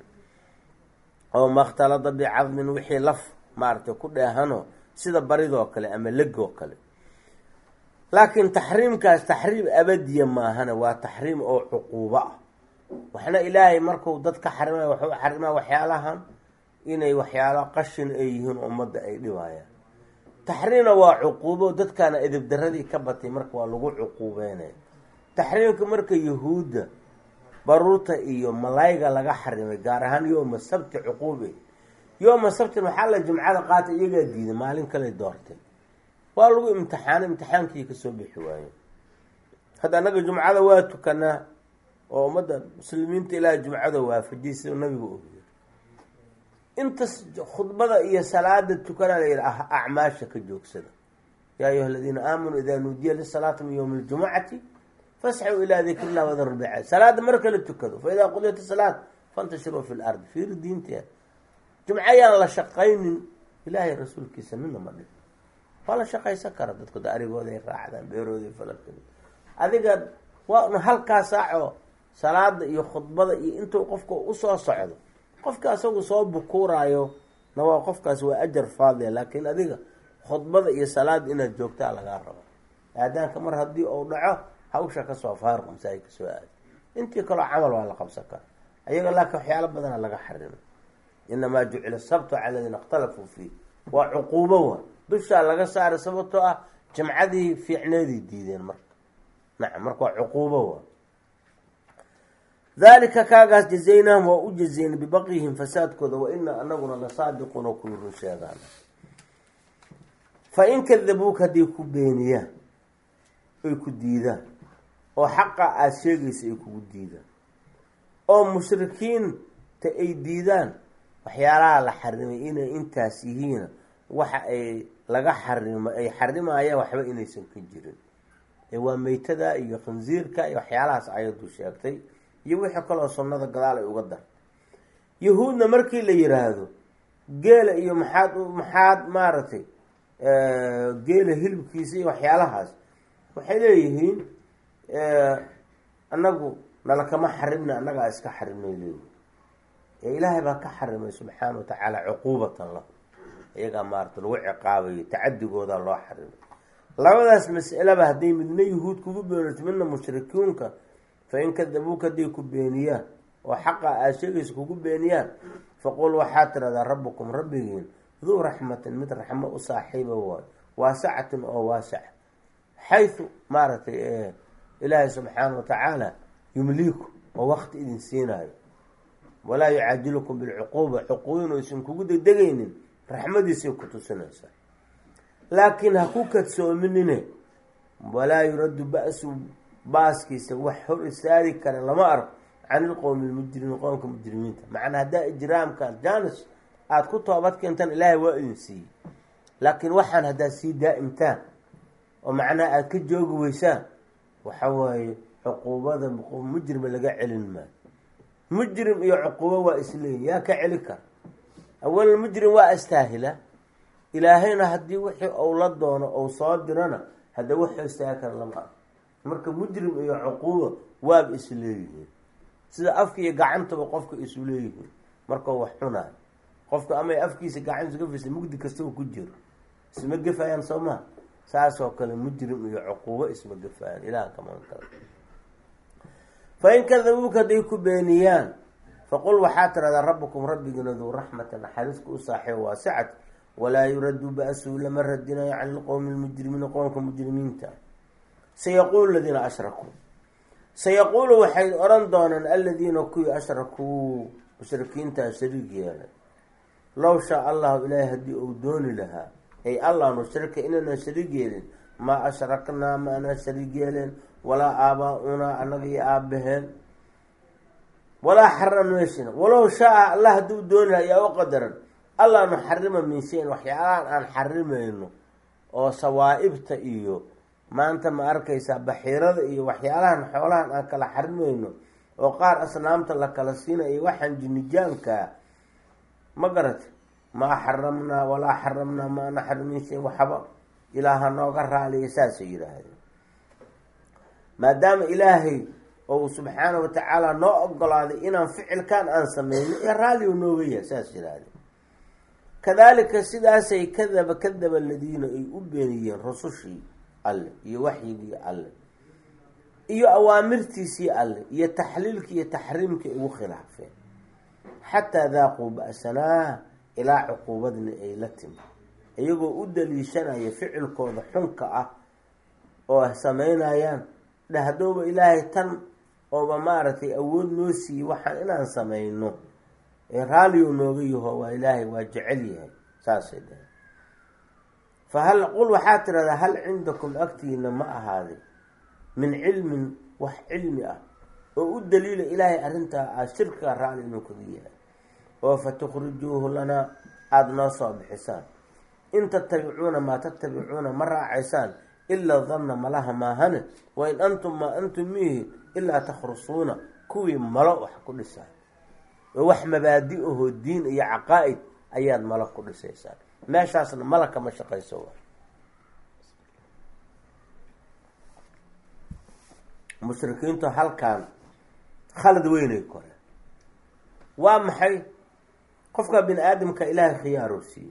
oo makhtalada bicadmin wixii laf maaragtay ku dheehano sida baridoo kale ama legoo kale laakiin taxriimkaas taxriim abadiya maahana waa taxriim oo cuquubo ah waxna ilaahay marku dad ka xarimay waxuu xarimaa waxyaalahan inay waxyaalo qashin ay yihiin ummadda ay dhibayaan taxriimna waa cuquubo dadkaana edebdaradii ka batay marka waa lagu cuquubeynaya taxriimka marka yahuudda baruurta iyo malayga laga xarimay gaar ahaan yooma sabti cuquube yooma sabtin waxaa la jimcada qaata iyagaa diiday maalin kale doortay waa lagu imtixaanay imtixaankii kasoo bixi waayo hadda annaga jumcada waa tukanaa oo ummadda muslimiinta ilaaha jumcada waafajiyay sida nabigu ogiya intas khudbada iyo salaada tukanaa la yidhi acmaasha ka joogsada yaa ayuha aladiina aamanuu idaa nuudiya lisalaati min yowmi ljumucati fasxuu ilaa dikri illah wadar lbicaad salaada marka la tukado fa idaa qudiyat salaat fantashiruu fi lardi fiiri diinteeda jumco ayaan la shaqaynin ilaahay rasuulkiisa midna ma dhih waa la shaqaysan kara dadku da arigooday raacdaan beerooday falaka adiga waa halkaa saaco salaada iyo khudbada iyo intuu qofka usoo socdo qofka asagu soo bukuuraayo na waa qofkaas waa ajar faadlia laakiin adiga khudbada iyo salaada inaad joogtaa lagaa rabo aadaanka mar haddii uu dhaco hawsha kasoo faaruq masaajid kasoo aada intii kaloo camal waa la qabsan kara ayaga laakiin waxyaalo badana laga xarimay inamaa jucila sabtu cala ladiina ikhtalafuu fiih waa cuquubo wa dushaa laga saaray sababtoo ah jamcadii fiicneeday diideen marka nacam marka waa cuquubo wa dalika kaagaas jazaynahum waa u jazeyna bibaqyihim fasaadkooda wa ina anaguna la saadiquuna kuwi run sheegaan fa in kadabuuka hadday ku beeniyaan ay ku diidaan oo xaqa aada sheegaysa ay kugu diidaan oo mushrikiinta ay diidaan waxyaalaha la xarimay inay intaas yihiin waxa ay laga xarimo ay xarimayaan waxba inaysan ka jirin ee waa meytada iyo khinsiirka iyo waxyaalahaas ayadu sheegtay iyo wixii kaloo sunnada gadaal ay uga dar yahuudna markii la yiraahdo geela iyo maxaad maxaad maaragtay geela hilibkiisa iyo waxyaalahaas waxay leeyihiin annagu nala kama xarimna annagaa iska xarimnay leeyihin ee ilaahay baa ka xarimay subxaana wa tacaala cuquubatan lahu iyagaa maarata lagu ciqaabayo tacadigooda loo xarimay labadaas mas'alaba hadday midna yahuud kugu beenato midna mushrikiinka fa in kadabuuka hadday ku beeniyaan oo xaqa aada sheegaysa kugu beeniyaan faqul waxaad tiradaa rabbukum rabbigiin duu raxmatin mid raxmo u saaxiiba waayo waasacatin oo waasac xaysu maaragtay ilaahay subxaana wa tacaala yumliiku oo wakti idin siinaayo walaa yucaajilukum bilcuquuba cuquubin aysan kugu degdegaynin raxmadiisay ku tusinaysaa laakiin ha ku kadsoominine walaa yuraddu ba-su baaskiisa wax hor istaagi kara lama arko can ilqowmi lmujrimiin qowmka mujrimiinta macnaa haddaa ijraamkan janis aada ku toobad keentaan ilaahay waa idin siiyey laakiin waxaan haddaad sii daa'imtaan oo macnaha aada ka joogi weysaan waxa waaye cuquubada mujrima laga celin maayo mujrim iyo cuquubo waa isleeyi yaa ka celi kara awal mujrim waa astaahila ilaahayna haddii wixii ou la doono ou soo dirana hadda wax istaagi kara lama arko marka mujrim iyo cuquubo waaba isleeyihiin sida afka iyo gacantaba qofka isu leeyihiin markau wax cunaayo qofka amay afkiisa gacantiisa gafaysa mugdi kastaba ku jiro isma gefayaan soo maha saasoo kale mujrim iyo cuquubo isma gefayaan ilaah kaman kale fa in kadabuuka hadday ku beeniyaan faqul waxaa tiradaa rabbukum rabbigiina duu raxmata naxariiska u saaxiibo waasicat walaa yuraddu ba-suu lama radinayo can ilqowmi lmujrimiina qowmka mujrimiinta sayaquulu ladiina ashrakuu sayaquulu waxay odhan doonaan aladiina kuwii ashrakuu mushrikiintaa shariig yeelay low shaa allahu ilaahay haddii uu dooni lahaa ay allah nushrika inaanan shariig yeelin maa ashraknaa ma anaan shariig yeeleen walaa aabaa-unaa annaga iyo aabaheen walaa xaramnashina walow shaa allah hadduu dooni lahaa yaa u qadaran allah nuxarima min shayin waxyaalahan aan xarimayno oo sawaa'ibta iyo maanta ma arkaysaa baxiirada iyo waxyaalahan xoolahan aan kala xarimayno oo qaar asnaamta la kala siinayo waxaan jinijaankaa ma garata maa xaramnaa walaa xaramnaa maa naxrim min shayin waxba ilaaha nooga raaliya saasay yidhaahdeen maadaama ilaahay ou subxaana wa tacaala noo ogolaaday inaan ficilkan aan sameyno ee raaliu nooga yahay saas yidhaahdeen kadaalika sidaasay kadaba kadaba aladiina ay u beeniyeen rusushii alle iyo waxyigii alle iyo awaamirtiisii alle iyo taxliilkii iyo taxriimkii ugu khilaafeen xataa daaquu ba-sanaa ilaa cuquubadna ay la timi iyagoo u daliishanaya ficilkooda xunka ah oo sameynayaan dhahdooba ilaahay tan ooba maaragtay awood noo siiyey waxaan inaan sameyno ee raaliyo nooga yaho waa ilaahay waa jecel yahay saasay dhahe fa hal qul waxaa tirahdaa hal cindakum agtiina ma ahaaday min cilmin wax cilmi ah oo u daliila ilaahay arrintaa aada shirkiga raali inuu kaga yahay oo fa tukhrijuuhu lanaa aada noo soo bixisaan in tatabicuuna maa tatabicuuna ma raacaysaan ilaa danna malaha maahane wa in antum maa antum miihi ilaa takhrusuuna kuwii malo wax ku dhisaa oo wax mabaadi ahoo diin iyo caqaa'id ayaad malag ku dhisaysaan meeshaasna malag kama shaqayso wa mushrikiintu halkan khalad weynay kore waa maxay qofka bini aadamka ilaahay khiyaaroo siiyey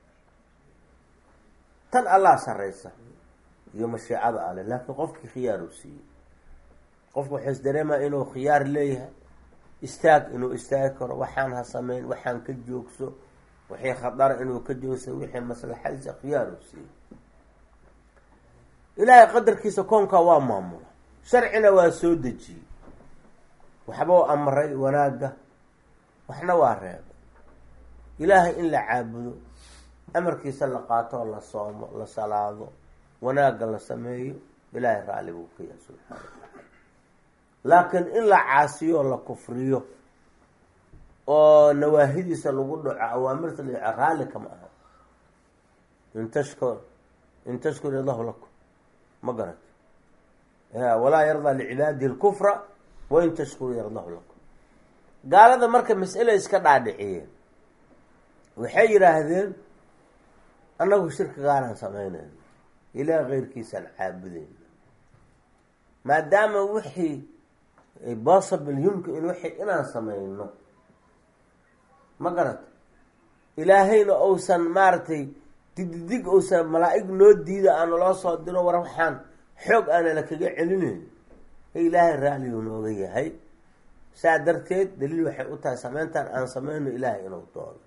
tan allah sarraysa iyo mashiicada ale laakiin qofkii khiyaaruu siiyey qofku wuxuu is dareemaya inuu khiyaar leeyahay istaag inuu istaagi karo waxaan ha sameyn waxaan ka joogso wixii khadara inuu ka joogso wixii maslaxadiisa khiyaaruu siiyey ilaahay qadarkiisa koonka waa maamula sharcina waa soo dejiyey waxbau amray wanaagga waxna waa reebay ilaahay in la caabudo amarkiisa la qaato oo la soomo la salaado wanaagga la sameeyo ilaahay raalli buu ka yahay subxaana watacaala laakiin in la caasiyo la kufriyo oo nawaahidiisa lagu dhaco awaamirta la raalli kama aha in tashkur in tashkur allahu lakum ma garat walaa yardaa licibaadihi lkufra wain tashkuru yardahu lakum gaalada marka mas'ale iska dhaadhiciyeen waxay yidhaahdeen annagu shirkigaanaan samaynayno ilaah keyrkiisaan caabudayna maadaama wixii possible yumkin in wixii inaan samayno ma garata ilaahayna ousan maaragtay digdig ousan malaa-ig noo diida aana loo soo diro war waxaan xoog aana la kaga celinayn ee ilaahay raalligu nooga yahay saa darteed daliil waxay u tahay sameyntan aan sameyno ilaahay inuu doono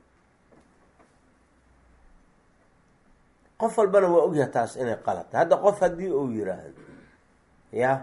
qof walbana waa ogyahay taas inay qalata hadda qof haddii uu yiraahdo ya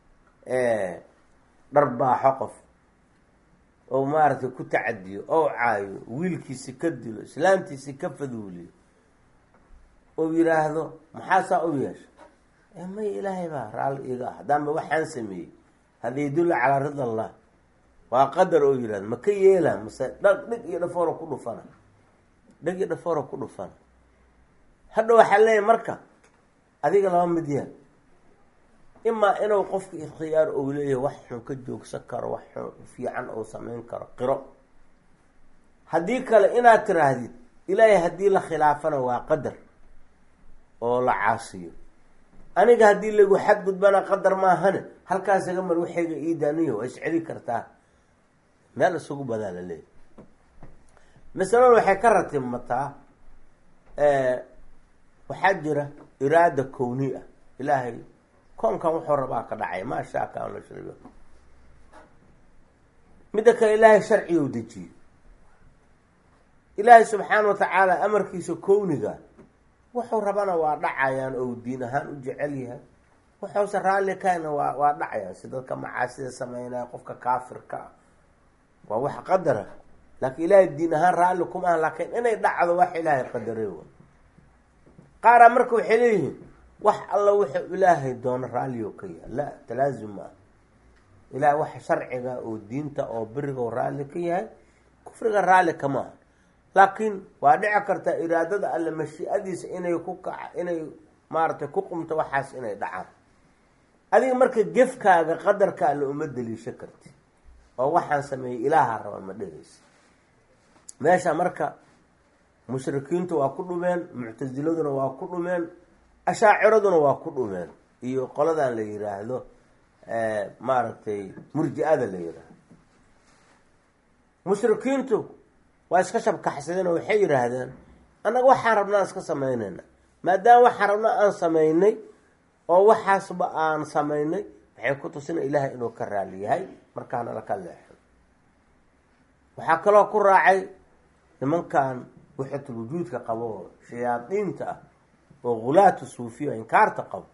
dharbaaxo qof oo maaragtay ku tacadiyo oo caayo wiilkiisi ka dilo islaamtiisi ka faduuliyo ou yiraahdo maxaasaa u yeesha may ilaahay baa raalli iga ah haddaanba waxaan sameeyey hada yadulla calaa rida allah waa qadar oo yirahdo ma ka yeela mase dhag dhig iyo dhafooro ku dhufana dhig iyo dhafooro ku dhufana hadha waxaa leeyahy marka adiga laba mid yaa imaa inuu qofka ikhtiyaar ou leeyahay wax xun ka joogsan karo wax xun fiican ou sameyn karo qiro haddii kale inaad tiraahdid ilaahay haddii la khilaafana waa qadar oo la caasiyo aniga haddii lagu xadgudbana qadar maahane halkaas iga mar waxayga iidaaniyo waa isceli kartaa meel isugu badaa la leeyahy masalada waxay ka ratimataa waxaa jira iraada kowni ah ilaahay koonkan wuxuu rabaa ka dhacay maa shaa kaan la shariyo midda kale ilaahay sharcigu dejiyey ilaahay subxaana wa tacaala amarkiisa kowniga wuxuu rabana waa dhacayaan ou diin ahaan u jecel yahay wuxuuse raalli kahayna waa waa dhacayaan si dadka macaasida sameynaya qofka kaafirka ah waa wax qadara laakiin ilaahay diin ahaan raalli kuma aha laakiin inay dhacdo wax ilaahay qadaray wa qaaraa marka waxay leeyihiin wax alla wuxuu ilaahay doono raallioo ka yahay la talaazum ma ah ilahay wax sharciga oo diinta oo beriga raalli ka yahay kufriga raalli kama aha laakiin waa dhici kartaa iraadada alle mashiicadiisa inay ku kaca inay maaragtay ku qumto waxaas inay dhacaan adiga marka gefkaaga qadarka alle uma daliisho karti oo waxaan sameeyey ilaaha raba ma dhehaysa meesha marka mushrikiintu waa ku dhumeen muctasiladuna waa ku dhumeen ashaaciraduna waa ku dhumeen iyo qoladan la yiraahdo maaragtay murji-ada la yiraahdo mushrikiintu waa iska shabkaxsadeen oo waxay yidhaahdeen annaga waxaan rabnaa iska samaynayna maadaama waxaan rabnaa aan samaynay oo waxaasba aan samaynay waxay ku tusina ilaahay inuu ka raali yahay markaana laka leexo waxaa kaloo ku raacay nimankan wixatul wujuudka qabo oo shayaadiinta ah oo hulaatu suufiya inkaarta qabo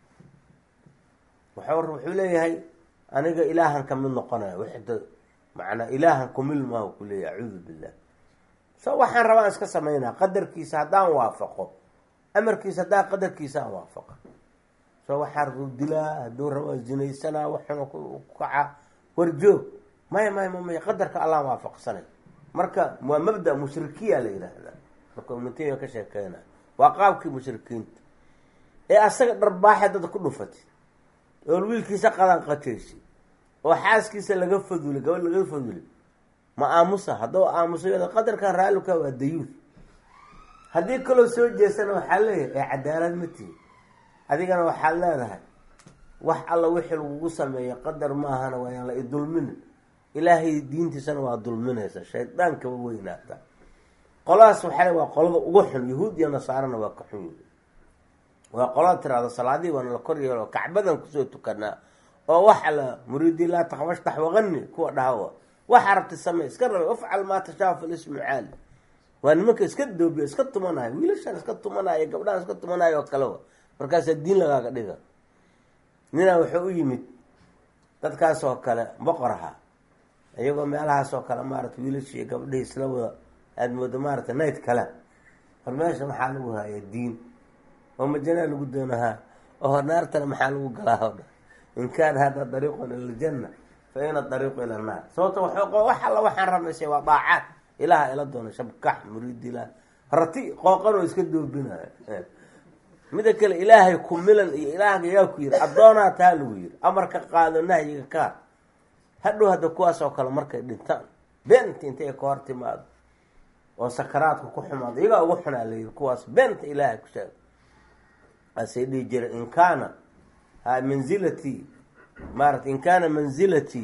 wuxuu wuxuu leeyahay aniga ilaahan ka mid noqonaya wixda macnaa ilaahan kumil maahu ku leeyahy acuudu billah so waxaan rabaan iska samaynaa qadarkiisa haddaan waafaqo amarkiisa haddaan qadarkiisa aan waafaqa so waxaan ruu dilaa hadduu rabo zinaysanaa waxuna ku kaca warjoog maya maya ma maya qadarka allaan waafaqsanay marka waa mabda mushrikiya la yidhaahdaa marka umatiya ka sheekeyna waa qaabkii mushrikiinta ee asaga dharbaaxe dad ku dhufatay oo wiilkiisa qadan qateysi oo xaaskiisa laga fadulay gabadh laga fadulay ma aamusa hadduu aamusa qadarkan raalika waa dayuud haddii kaloo soo jeesana waxaa leeyahay ee cadaalad ma tihi adigana waxaad leedahay wax alla wixii lagugu sameeya qadar maahana waayaan la idulmina ilaahay diintiisana waa dulminaysa shaydaankaba weynaata qoladaas waxaa le waa qolada ugu xun yahuud iyo nasaarana waa ka xun yihi waa qolada tiraahdo salaadii waana la kor yeelo kacbadan kusoo tukanaa oo waxa la muriidi laa takbashtax waqani kuwa dhahawa waxa rabti samey iska raba afcal maa tashaa fi lismu caali waa nimanka iska doobiya iska tumanayo wiilashaan iska tumanayo gabdhahan iska tumanayo oo kalewa markaasaa diin lagaaga dhiga ninaa wuxuu u yimid dadkaas oo kale boqor ahaa iyagoo meelahaas oo kale maarata wiilasha iyo gabdhihii isla wada aada moodo maarata nayd kale hor meesha maxaa lagu haya diin oo majanaa lagu doonahaa oo hor naartana maxaa lagu galaa o dhan in kaana hada dariiqun ila ljanna fa ina dariiqu ila annaar sababto wax alla waxaan ramaysay waa daacaad ilaha ila doona shabkax muriid ilaah rati qooqanoo iska doobinayo mida kale ilaahay ku milan iyo ilaahga yaa ku yiri addoonaa taa lagu yiri amarka qaado nahyiga kaar hadhow hadda kuwaas oo kale markay dhintaan beenta intay ka hor timaado oo sakaraadka ku xumaado iyagaa ugu xunaa la yiri kuwaas beenta ilaahay ku sheega asay dhihi jira in kaana manzilatii maarata in kaana manzilatii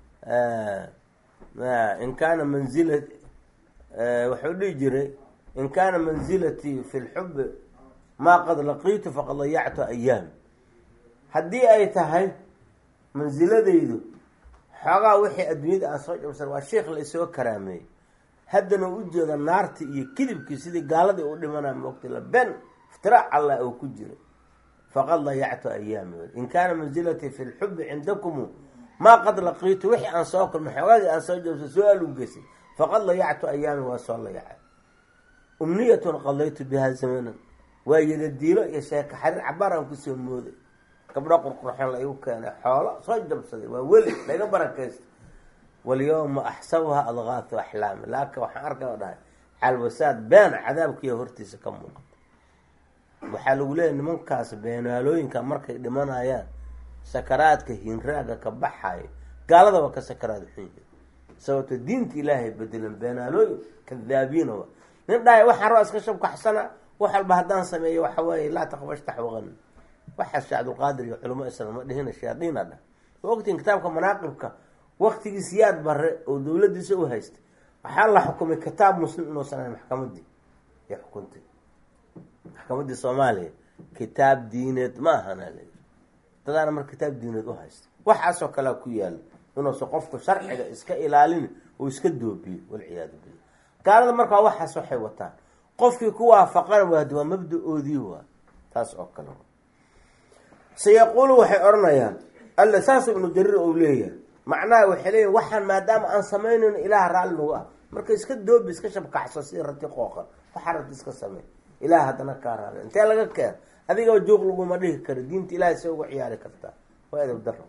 in kaana manzila wuxuu dhihi jiray in kaana manzilatii fi lxubi maa qad laqiitu faqad dayactu ayaami haddii ay tahay mansiladaydu xoogaa wixii adduunyada aan soo jabsan waa sheikh la isoo karaameeyey haddana u jeeda naarti iyo kidibkii sidii gaaladii u dhimanaa moogta la ben iftiraac allah oo ku jira faqad dayactu ayaami in kaana manzilatii fi lxubi cindakumu maa qad laqiitu wixii aan soo kulmay xoogaagii aan soo jabsan su-aal u geysay faqad dayactu ayaami waa soo layacay umniyatun qadaytu biha zamanan waa yadadiilo iyo sheeko xariir cabaar aan kusoo mooday gabdho qurqurxoon la igu keenay xoolo soo jabsaday waa weli laga barakaysta walyawma axsabuha adqaatu axlaami laakin waxaan arkay oo dhahay calwasaad been cadaabkiiya hortiisa ka muuqata waxaa lagu leeyahy nimankaas beenaalooyinka markay dhimanayaan sakaraadka hinraaga ka baxayo gaaladaba ka sakaraad xunyi sababto diinta ilaahay bedelan beenaalooyin kadaabiinaba nin dhahay waxaan rabaa iska shabkaxsana wax walba haddaan sameeyo waxa weeye laa taqbashtax waqani waxaas shee cabdulqaadir iyo culamo islam ma dhihina shayaadiina dhah wa ogtiin kitaabka manaaqibka waktigiis yaad bare oo dowladiisa u haystay waxaa la xukumay kitaab muslim inuusan ahayn maxkamadii iyo xukuntay maxkamadii soomaaliya kitaab diineed ma ahana layii dadaana marka kitaab diineed u haystay waxaasoo kalea ku yaala inuusan qofku sharciga iska ilaalin oo iska doobiyo walciyaadu billah gaalada markaa waxaas waxay wataan qofkii ku waafaqana waad waa mabda-oodii waa taas oo kale sayaquulu waxay odhanayaan alla saas ibnu jariir ou leeyahay macnaha waxay leeyihin waxaan maadaama aan samaynayno ilaah raalli nagu ah marka iska doobi iska shabkaxso si rati qooqan waxaa rabti iska samey ilaah haddana kaa raali intee laga keen adigaba joog laguma dhihi karo diinta ilahay se uga ciyaari kartaa waa edab daro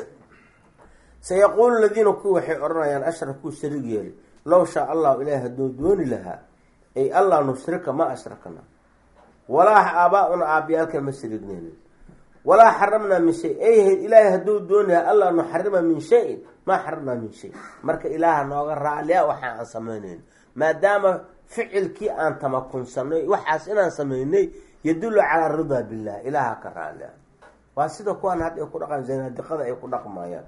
sayaquulu ladiina ku waxay odhanayaan ashrakuu sharig yeeli low shaa allahu ilahay hadduu dooni lahaa ay allah nushrika ma ashrakna walaa aabaa-una aabiyaalkan ma sharigneynin walaa xaramnaa min shay ay ilaahay hadduu doonayaa allah nuxarima min shayin maa xaramnaa min shay marka ilaaha nooga raaliya waxa aan samaynayno maadaama ficilkii aan tamakunsanay waxaas inaan samaynay yadullu calaa ridaa billah ilaaha ka raaliya waa sida kuwaan hadda ay ku dhaqan zanaadiqada ay ku dhaqmayaan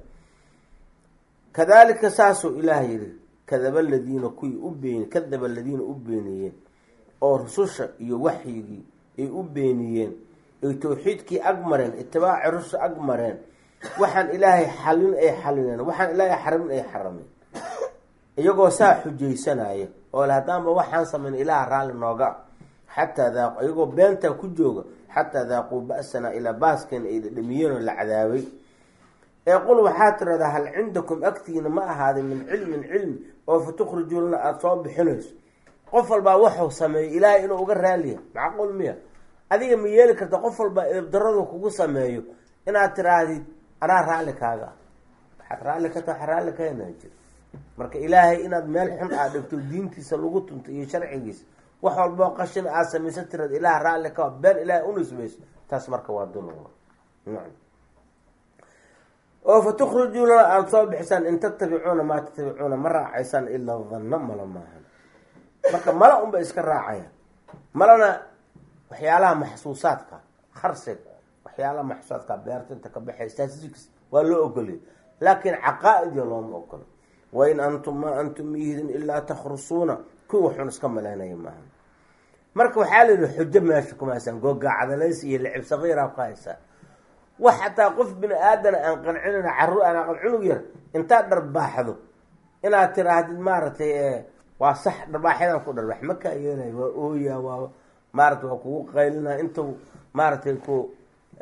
kadalika saasuu ilaah yihi kadaba aladiina kuwii u been kadaba aladiina u beeniyeen oo rususha iyo waxyigii ay u beeniyeen ay tawxiidkii ag mareen itibaaci rususha ag mareen waxaan ilaahay xalin ay xalineen waxaan ilaahay xaramin ay xarameen iyagoo saa xujaysanaya oo le haddaanba waxaan samayn ilaah raalli nooga xataa daaqu iyagoo beentaa ku jooga xataa daaquu ba-sanaa ilaa baaskeena ay dhadhamiyeen oo la cadaabay ee qul waxaa tiradaa hal cindakum agtiina ma ahaaday min cilmin cilmi oo fa tukhrijuulana aada soo bixinayso qof walbaa waxuu sameeyo ilaahay inuu uga raaliya macquul miya adiga ma yeeli karta qof walbaa eebdaradu kugu sameeyo inaad tiraahdid anaa raalli kaaga ah waxaad raalli ka ta waxa raalli ka henaan jir marka ilaahay inaad meel xun aad dhigto diintiisa lagu tunto iyo sharcigiisa wax walboo qashin aad samaysan tiraad ilaah raalli ka been ilaahay unisbayso taas marka waa dulm oo fa tukhrijuuna aada soo bixisaan in tattabicuuna maa tattabicuuna ma raacaysaan ilaa danno mala maahan marka mala unba iska raacaya malana waxyaalaha maxsuusaadka kharsiga waxyaalaha maxsuusaadka beerta inta ka baxay statistics waa loo ogoliyay laakiin caqaa-idiyo looma ogolo wain antum maa antum miyihidin ilaa takhrusuuna kuwa waxun iska malaynaya maaha marka waxaa la yihi xujo meesha kuma haysaan googaacadalaysi iyo licib sakiira ku haysaan wax xataa qof bini aadana aan qancinayna carruur aan aqal cunug yar intaad dharbaaxdo inaad tiraahdid maaragtay waa sax dharbaaxyadan ku dharbax ma kaa yeelay waa ooya waa maarata waa kugu qaylina intuu maaragtay ku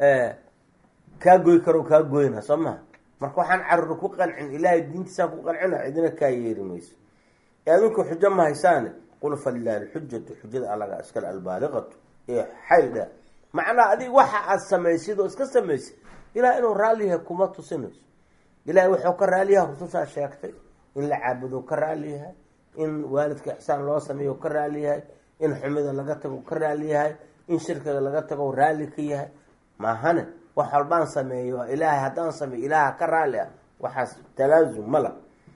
kaa goy karo kaa goyna soo maha marka waxaan carruur ku qancin ilaahay diintiisaan ku qancina cidina kaa yeeri mayso ee adinku xujo ma haysaane qul falilahi alxujatu xujada allaga iskale albaaliqatu ee xayl dheer macnaa adig waxa aada samaysid oo iska samaysid ilaah inuu raalliyahay kuma tusinayso ilahay wuxuu ka raaliyaha rusushaa sheegtay in la caabudo ka raaliyahay in waalidka ixsaan loo sameeyo ka raaliyahay in xumida laga tago ka raaliyahay in shirkiga laga tago raalli ka yahay maahane wax walbaan sameeyo ilaahay haddaan sameeyo ilaaha ka raalli ah waxaas talaasum mala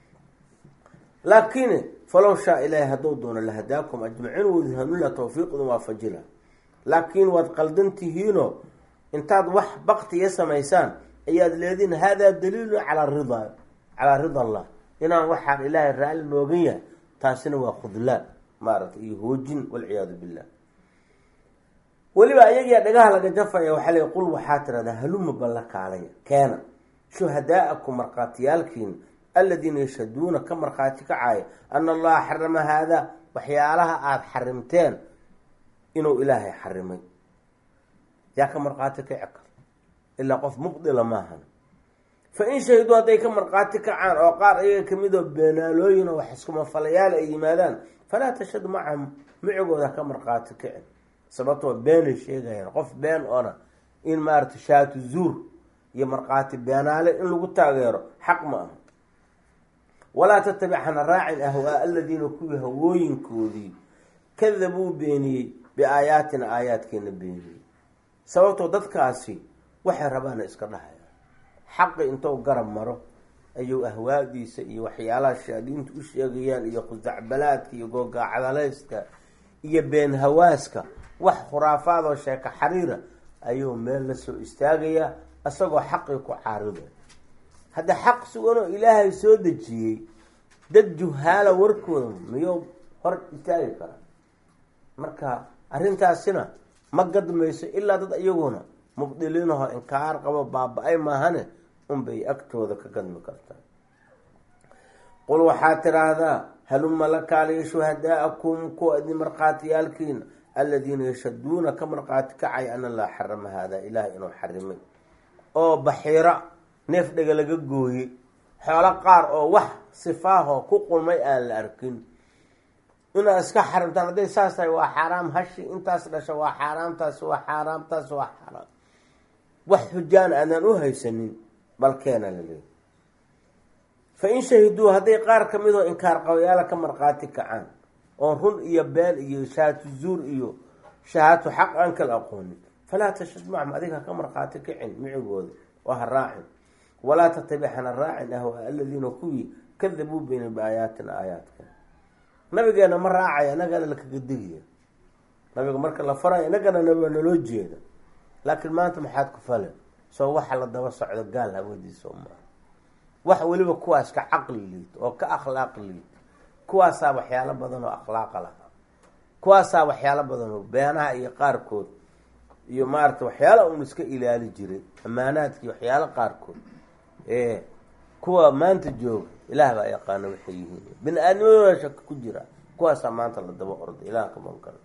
laakiin falow shaa ilaahay hadduu doono lahadaakum ajmaciin wadi hanula tawfiiqdu waafajila laakiin waad qaldan tihiinoo intaad wax baktiya samaysaan ayaad leediin haadaa daliilu calaa ridaa calaa rida allah inaan waxaan ilaahay raalli noogan yahay taasina waa khudlaan maaragtay iyo hoojin walciyaadu billah weliba ayagiyaa dhagaha laga jafaya waxaa le qul waxaa tirahdaa haluma balla kaalaya keena shuhadaa'akum markhaatiyaalkiina aladiina yashhaduuna ka markhaati kacaaya ana allaha xarama haadaa waxyaalaha aada xarimteen inuu ilaahay xarimay yaa ka markhaati kaci kar ilaa qof mubdila maahan fa in shahiduu hadday ka markhaati kacaan oo qaar ayaga kamid oo beenaalooyin oo wax iskumafalayaal ay yimaadaan falaa tashhad macahum micigooda ka markhaati kicin sababtoo beenay sheegayaan qof been oona in maarata shaatu zuur iyo markhaati beenaale in lagu taageero xaq ma aha walaa tatabic hana raacin ahwaa aladiina kuwii hawooyinkoodii kadabuu beeniyey biaayaatina aayaadkeena beeniyey sababtoo dadkaasi waxay rabaana iska dhahayaan xaqi intou garab maro ayuu ahwaadiisa iyo waxyaalaha shaadiinta u sheegayaan iyo khusacbalaadka iyo googaacdalayska iyo been hawaaska wax khuraafaad oo sheeko xariira ayuu meel la soo istaagayaa isagoo xaqii ku caariday hadda xaq suganoo ilaahay soo dejiyey dad juhaala warkooda miyuu hor istaagi karaa marka arrintaasina ma gadmayso ilaa dad iyaguna mubdiliinahoo inkaar qabo baaba-ay maahane unbay agtooda ka gadmi kartaa qul waxaad tiraahdaa haluma la kaaliya shuhadaa'akum kuwa idin markhaatiyaalkiina aladiina yashaduuna ka markhaati kacay ana laa xarama haadaa ilaahay inuu xarimay oo baxiira neef dhega laga gooyey xoolo qaar oo wax sifaahoo ku qulmay aan la arkin inaad iska xarimtaan hadday saas tahay waa xaaraam hashi intaas dhasha waa xaaraam taasi waa xaaraam taasi waa xaaraam wax xujaan aanaan u haysanin balkeena la leeya fa in shahiduu hadday qaar ka midoo inkaar qabayaala ka markhaati kacaan oon run iyo been iyo shahaatu zuur iyo shahaatu xaq aan kala aqoonin falaa tashhad macum adiga ka markhaati kicin micigooda oo ha raacin walaa tatabic hana raacin ahwaa aladiina kuwii kadabuu beyna biaayaatina aayaadka nabigeena ma raacaya inagana lakaga digaya nabiga marka la faraya inagana naba naloo jeeda laakiin maanta maxaad ku fale soo waxa la daba socdo gaal hawadiisa maa wax weliba kuwaas ka caqli liito oo ka akhlaaq liito kuwaasaa waxyaalo badan oo akhlaaqa lahaa kuwaasaa waxyaalo badan oo beenaha iyo qaarkood iyo maarata waxyaala un iska ilaali jiray ammaanaadkii waxyaalo qaarkood ee kuwa maanta jooga ilaah baa yaqaana waxay yihiin bini aadnimadooda shaka ku jira kuwaasaa maanta la daba orday ilaah ka mankaro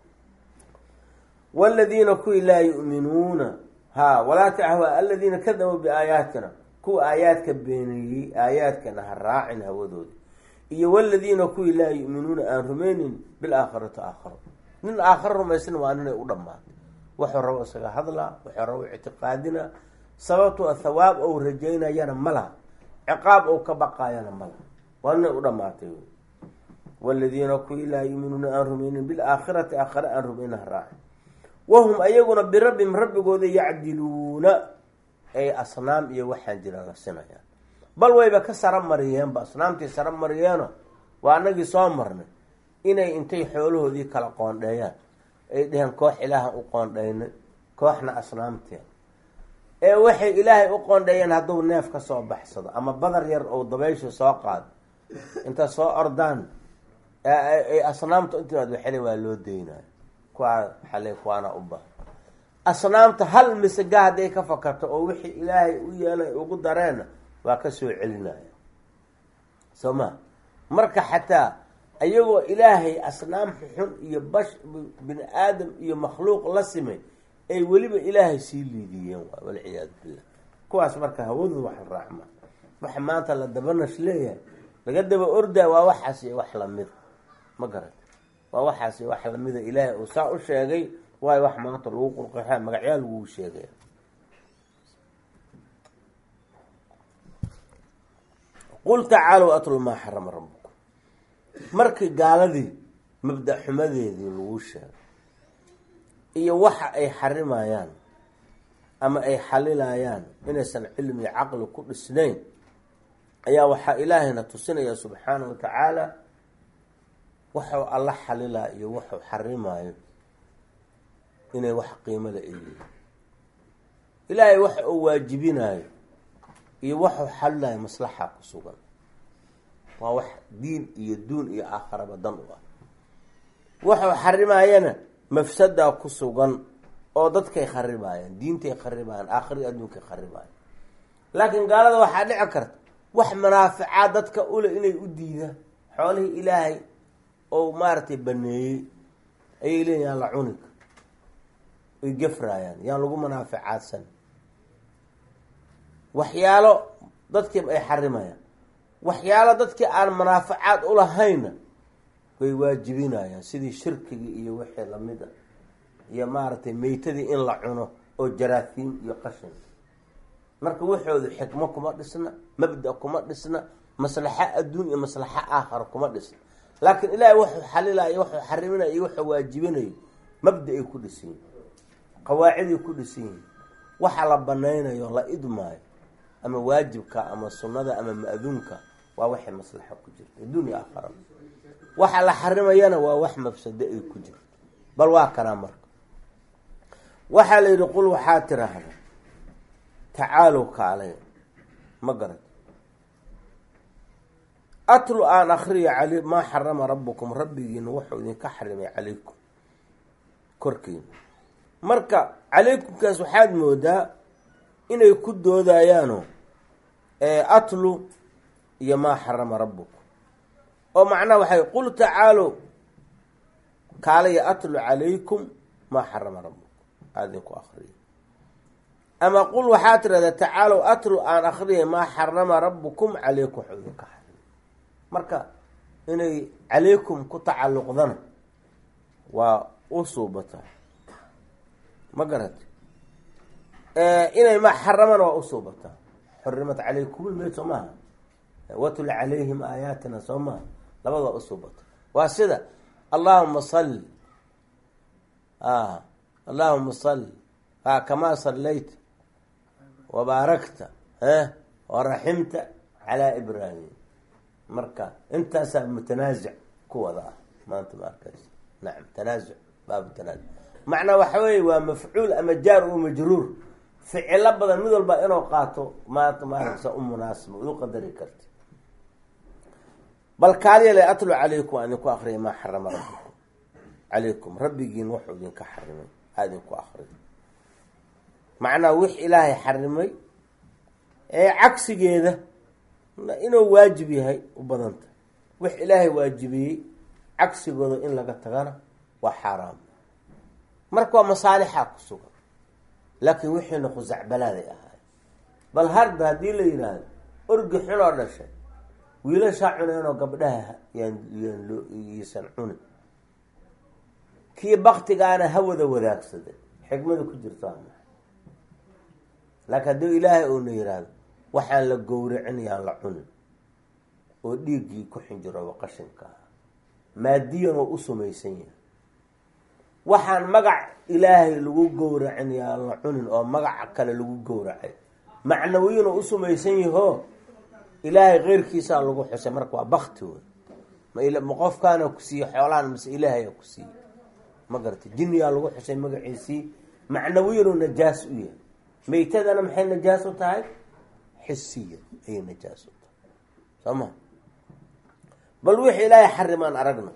waladiina kuwii laa yu'minuuna ha walaa tahwa aladiina kadabuu biaayaatina kuwa aayaadka beeniyey aayaadkana ha raacin hawadooda iyo waladiina kuwii laa yu'minuuna aan rumaynin bilaakhirati aakharo nin aakharo rumaysan waa ninay u dhammaatay wuxuu rabo isaga hadlaa wuxuu rabo ictiqaadina sababtoo thawaab ou rajaynayana ma laha ciqaab ou ka baqaayana ma laha waa ninay u dhammaatay waladiina kuwii laa yu'minuuna aan rumaynin bilaakhirati aakhare aan rumaynin ha raacin wahum ayaguna birabbihim rabbigooda yacdiluuna ay asnaam iyo waxaan jira la sinayaan bal wayba ka sara mariyeenba asnaamtii sara mariyeeno waa anagii soo marnay inay intay xoolahoodii kala qoondheeyaan ay dheheen koox ilaahan u qoondhaynay kooxna asnaamteen ee waxay ilaahay u qoondheeyeen hadduu neef ka soo baxsado ama badar yar ou dabaysha soo qaado inta soo ordaan ay asnaamta intimaad waxele waa loo deynayo kuwaa xale kuwaana u baha asnaamta hal misaga hadday ka fakarto oo wixii ilaahay u yeelay ugu dareenna waa ka soo celinaya soo ma marka xataa ayagoo ilaahay asnaam xun iyo bash bini aadam iyo makhluuq la simay ay weliba ilaahay sii liidiyeen waay walciyaadu billah kuwaas marka hawadooda wax la raacma waxa maanta la dabanash leeyahay laga daba ordaa waa waxaas iyo wax lamida ma garan waa waxaas iyo wax lamida ilaahay uu saa u sheegay waayo wax maanta lagu qurqaxaa magacyaa lagu sheegaya qul tacaalow atlu maa xarama rabbukum markii gaaladii mabda xumadeedii lagu sheegay iyo waxa ay xarimayaan ama ay xalilayaan inaysan cilmi iyo caqli ku dhisnayn ayaa waxaa ilaahayna tusinaya subxaanahu wa tacaala waxuu alla xalilaa iyo waxuu xarimayo inay wax qiimada ay yihiin ilaahay waxa uu waajibinayo iyo waxuu xalilayo maslaxa ku sugan waa wax diin iyo duun iyo aakharaba dan u ah waxuu xarimayana mafsadaa ku sugan oo dadkay kharibaayaan diintay kharibaayaan aakhiri adduunkay kharibaayaan laakiin gaalada waxaa dhici karta wax manaaficaad dadka ule inay u diidaan xoolihii ilaahay oo maaragtay baneeyey ayay leeyihin yaan la cunig ay gafraayaan yaan lagu manaaficaadsan waxyaalo dadkii ay xarimayaan waxyaalo dadkii aan manaaficaad ulahaynna way waajibinayaan sidii shirkigii iyo wixii lamid a iyo maaragtay meytadii in la cuno oo jaraahiim iyo qashin marka waxoodu xikmo kuma dhisna mabda kuma dhisna maslaxo adduun iyo maslaxo aakhara kuma dhisna laakiin ilaahay wuxuu xalilayo wuxuu xariminayo iyo wuxuu waajibinayo mabda ay ku dhisan yihin qawaaciday ku dhisan yihin waxa la banaynayo la idmaayo ama waajibka ama sunnada ama ma-duunka waa waxay maslaxo ku jirta adduun iyo aakhara waxa la xarimayana waa wax mafsado ay ku jirto bal waa kanaa marka waxaa la yidhi qul waxaa tiraahda tacaalow kaalay ma garat atlu aan akriyo cali maa xarama rabbukum rabbigiina wuxuu idinka xarimay calaykum korkiina marka calaykumkaas waxaad moodaa inay ku doodayaano atlu iyo maa xarama rabbukum oo macnaha waxay qul tacaalow kaalaya atlu calaykum maa xarama rabbukum aada idinku akriyo ama qul waxaa tirahdaa tacaalow atlu aan akriyay maa xarama rabbukum calaykum waxuu idinka xarimay marka inay calaykum ku tacalluqdana waa u suubataa ma garat inay ma xaramana waa u suubataa xurimat calaykum lmeyd soo maaha watul calayhim aayaatina soo maaha labada waa u suubata waa sida allahuma salli allahuma salli kamaa sallayta wabaarakta waraximta calaa ibraahim marka intaasaa mutanaasic ku wada ah maanta ma arkays nacam tanaasuc baabu tanaasuc macnaa waxa weeye waa mafcuul ama jaar oo majruur ficilo badan mid walba inuu qaato maanta maaragsa u munaasiba u qadari karti bal kaaliyale atlu calaykum aan idinku akriyay maa xarama rabbikum calaykum rabbigiin wuxuu idinka xarimay aa idinku akriy macnaa wix ilaahay xarimay ee cagsigeeda inuu waajib yahay u badanta wix ilaahay waajibiyey cagsigooda in laga tagana waa xaaraam marka waa masaalixaa ku sugan laakiin wixiina khusacbalaaday ahaay bal harda haddii la yidhaahdo orgi xunoo dhashay wiilashaa cuneenoo gabdhaha yaan yaan loo iisan cunin kii baktigaana hawada wadaagsaday xikmada ku jirto ama laakiin haddii ilaahay uuna yidhaahdo waxaan la gowracin yaan la cunin oo dhiiggii ku xinjirooba qashinka ah maadiyan oo u samaysan yahay waxaan magac ilaahay lagu gowracin yaan la cunin oo magaca kale lagu gowracay macnawiyin oo u sumaysan yahoo ilaahay keyrkiisaa lagu xusay marka waa bakti wey ma qofkaana ku siiye xoolahan mase ilaahayaa ku siiye ma garata jinniyaa lagu xusay magaciisii macnawiyinoo najaas u yahay meytadana maxay najaas u tahay xisiya ayay najaas u tahay soo ma bal wixii ilaahay xarimaan aragna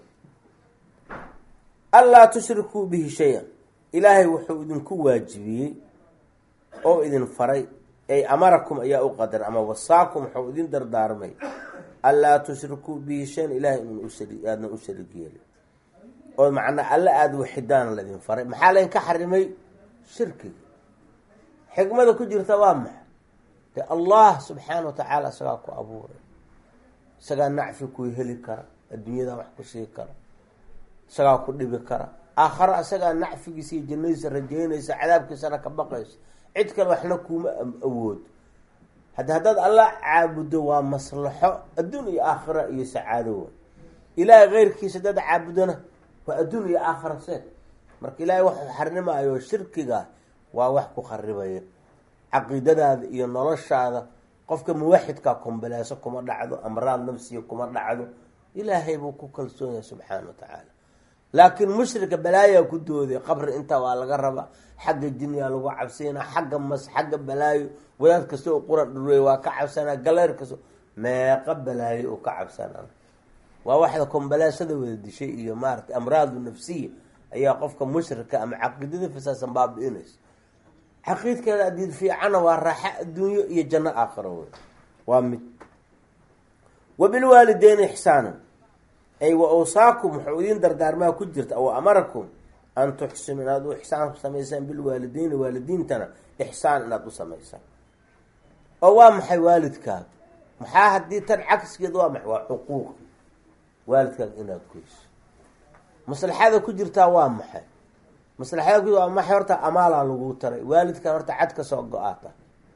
anlaa tushrikuu bihi shay-an ilaahay wuxuu idinku waajibiyey oo idin faray ay amarakum ayaa u qadar ama wasaakum wuxuu idin dardaarmay anlaa tushrikuu bihi shayan ilahay in aadna u sharig yeelin oo macnaa alla aada waxidaan laydin faray maxaa laydinka xarimay shirkiga xikmada ku jirta waa maxa de allah subxaana wa tacaala isagaa ku abuuray isagaa nacfi ku heli kara adduunyada wax ku sii kara isagaa ku dhibi kara aakharo isagaa nacfigiisa iyo jannadiisa rajeynaysa cadaabkiisana ka baqaysa cid kale waxna kuuma awood haddi haddaad alla caabudo waa maslaxo adduun iyo aakhira iyo sacaado wa ilaahay keyrkiisa haddaad caabudona waa adduun iyo aakhira seed marka ilaahay waxuu xarimaayo shirkiga waa wax ku kharibaya caqiidadaada iyo noloshaada qofka muwaxidkaa kumbaleeso kuma dhacdo amraad nafsiya kuma dhacdo ilaahay buu ku kalsoon yahay subxaana wa tacaala laakiin mushrika balaayaa ku dooday qabri intaa waa laga rabaa xagga jinniyaa lagu cabsiinaa xagga mas xagga balaayo wadaad kasta oo quran dhurey waa ka cabsanaa galeer kasto meeqa balaayo oo ka cabsanaa waa waxda kumbaleesada wada dishay iyo maarata amraadu nafsiya ayaa qofka mushrika ama caqiidada fasaasan baabi-inaysa caqiidkeeda adiid fiicana waa raaxa adduunyo iyo janno aakhiro wey waa mid wabilwaalideyni ixsaana ay wa awsaakum wuxuu idiin dardaarmaa ku jirta aw amarakum an tuxsinu inaad u ixsaan samaysaan bilwaalideyni waalidiintana ixsaan inaad u samaysaan oo waa maxay waalidkaaga maxaa haddii tan cagskeed waa maxay waa xuquuq waalidkaaga inaad goyso maslaxada ku jirtaa waa maxay maslaxada ku waa maxay horta amaalaa lagu taray waalidkan horta cad ka soo go-aata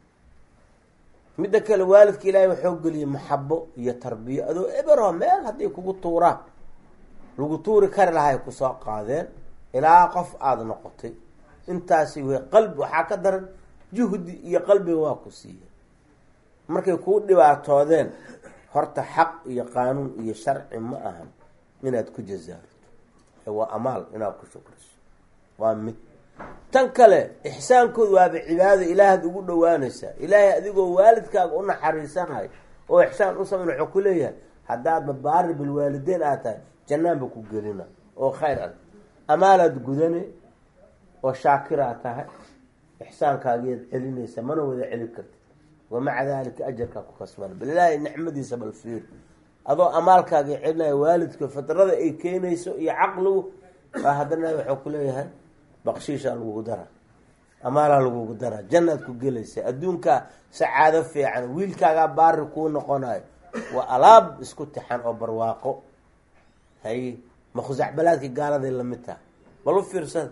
midda kale waalidka ilaahay waxoo geliyay maxabo iyo tarbiyo adoo ebero meel hadday kugu tuuraan lagu tuuri kari lahay kusoo qaadeen ilaa qof aada noqotay intaasi w qalbi waxaa ka daran juhdi iyo qalbiga waa ku siiya markay kuu dhibaatoodeen horta xaq iyo qaanuun iyo sharci ma ahan inaad ku jazaarto waa amaal inaad ku shukriso waa mid tan kale ixsaankooda waaba cibaado ilaahaad ugu dhawaanaysaa ilaahay adigoo waalidkaaga u naxariisanayo oo ixsaan u samayn wuxuu ku leeyahay haddaadba baari bilwaalideyn aad tahay jannaanba ku gelina oo khayr ah amaalaad gudane oo shaakiraad tahay ixsaankaagiyaad celinaysa mana wada celi karti wamaca dalika ajarkaa ku kasbana bal ilaahay nicmadiisa bal fiir adoo amaalkaaga celinaya waalidka fidrada ay keenayso iyo caqligu baa haddana wuxuu ku leeyahay baqshiishaa lagugu dara amaalaa lagugu dara jannaad ku gelaysa adduunkaa sacaado fiican wiilkaagaa baari kuu noqonayo waa alaab isku tixan oo barwaaqo hay makhusacbalaadkii gaaladay lamid taha bal u fiirsada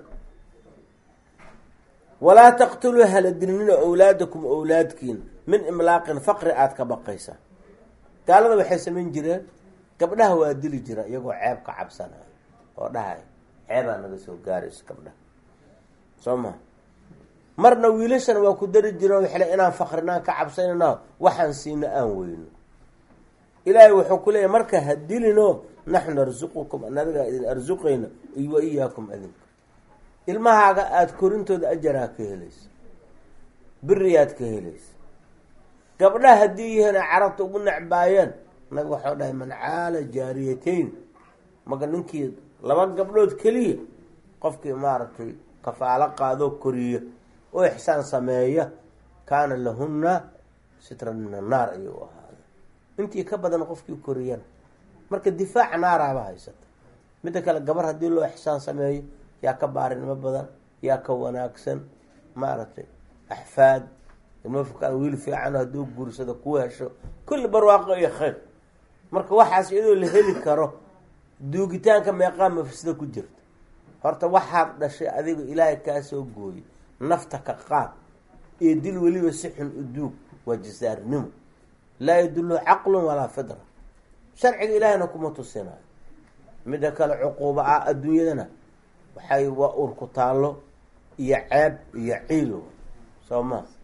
walaa taqtuluu haladilnina owlaadakum owlaadkiin min imlaaqin faqri aada ka baqaysa gaalada waxay samayn jireen gabdhaha waa dili jira iyagoo ceeb ka cabsanaya oo dhahay ceebaa naga soo gaaraysa gabdhaha soo ma marna wiilashana waa ku dari jiro waxle inaan faqrinaan ka cabsanayno waxaan siina aan weyno ilaahay wuxuu ku leeyahy marka ha dilino naxnu narsuqukum anadagaa idin arsuqayna wa iyaakum adinka ilmahaaga aada korintooda ajaraa ka helaysa beriyaad ka helaysa gabdhaha haddii yihiina carabta ugu necbaayeen naga waxau dhahay man caala jaariyatayn maka ninkii laba gabdhood keliya qofkii maaragtay kafaalo qaadoo koriya oo ixsaan sameeya kaana lahunna sitran min annaar ayuu ahaaday intii ka badan qofkii koriyana marka difaaca naaraaba haysata midda kale gabar haddii loo ixsaan sameeyo yaa ka baarinimo badan yaa ka wanaagsan maaragtay axfaad ilma fukaan wiil fiican hadduu guursado ku hesho kulli barwaaqo iyo khayr marka waxaas iyadoo la heli karo duugitaanka meeqaa mafsida ku jirta horta waxaad dhashay adiga ilaahay kaa soo gooyey nafta ka qaad iyo dil weliba si xun u duug waa jasaarinimo laa yadullu caqlun walaa fidra sharciga ilaahayna kuma tusinayo midda kale cuquuba ah adduunyadana waxay waa urku taallo iyo ceeb iyo ciil soo maa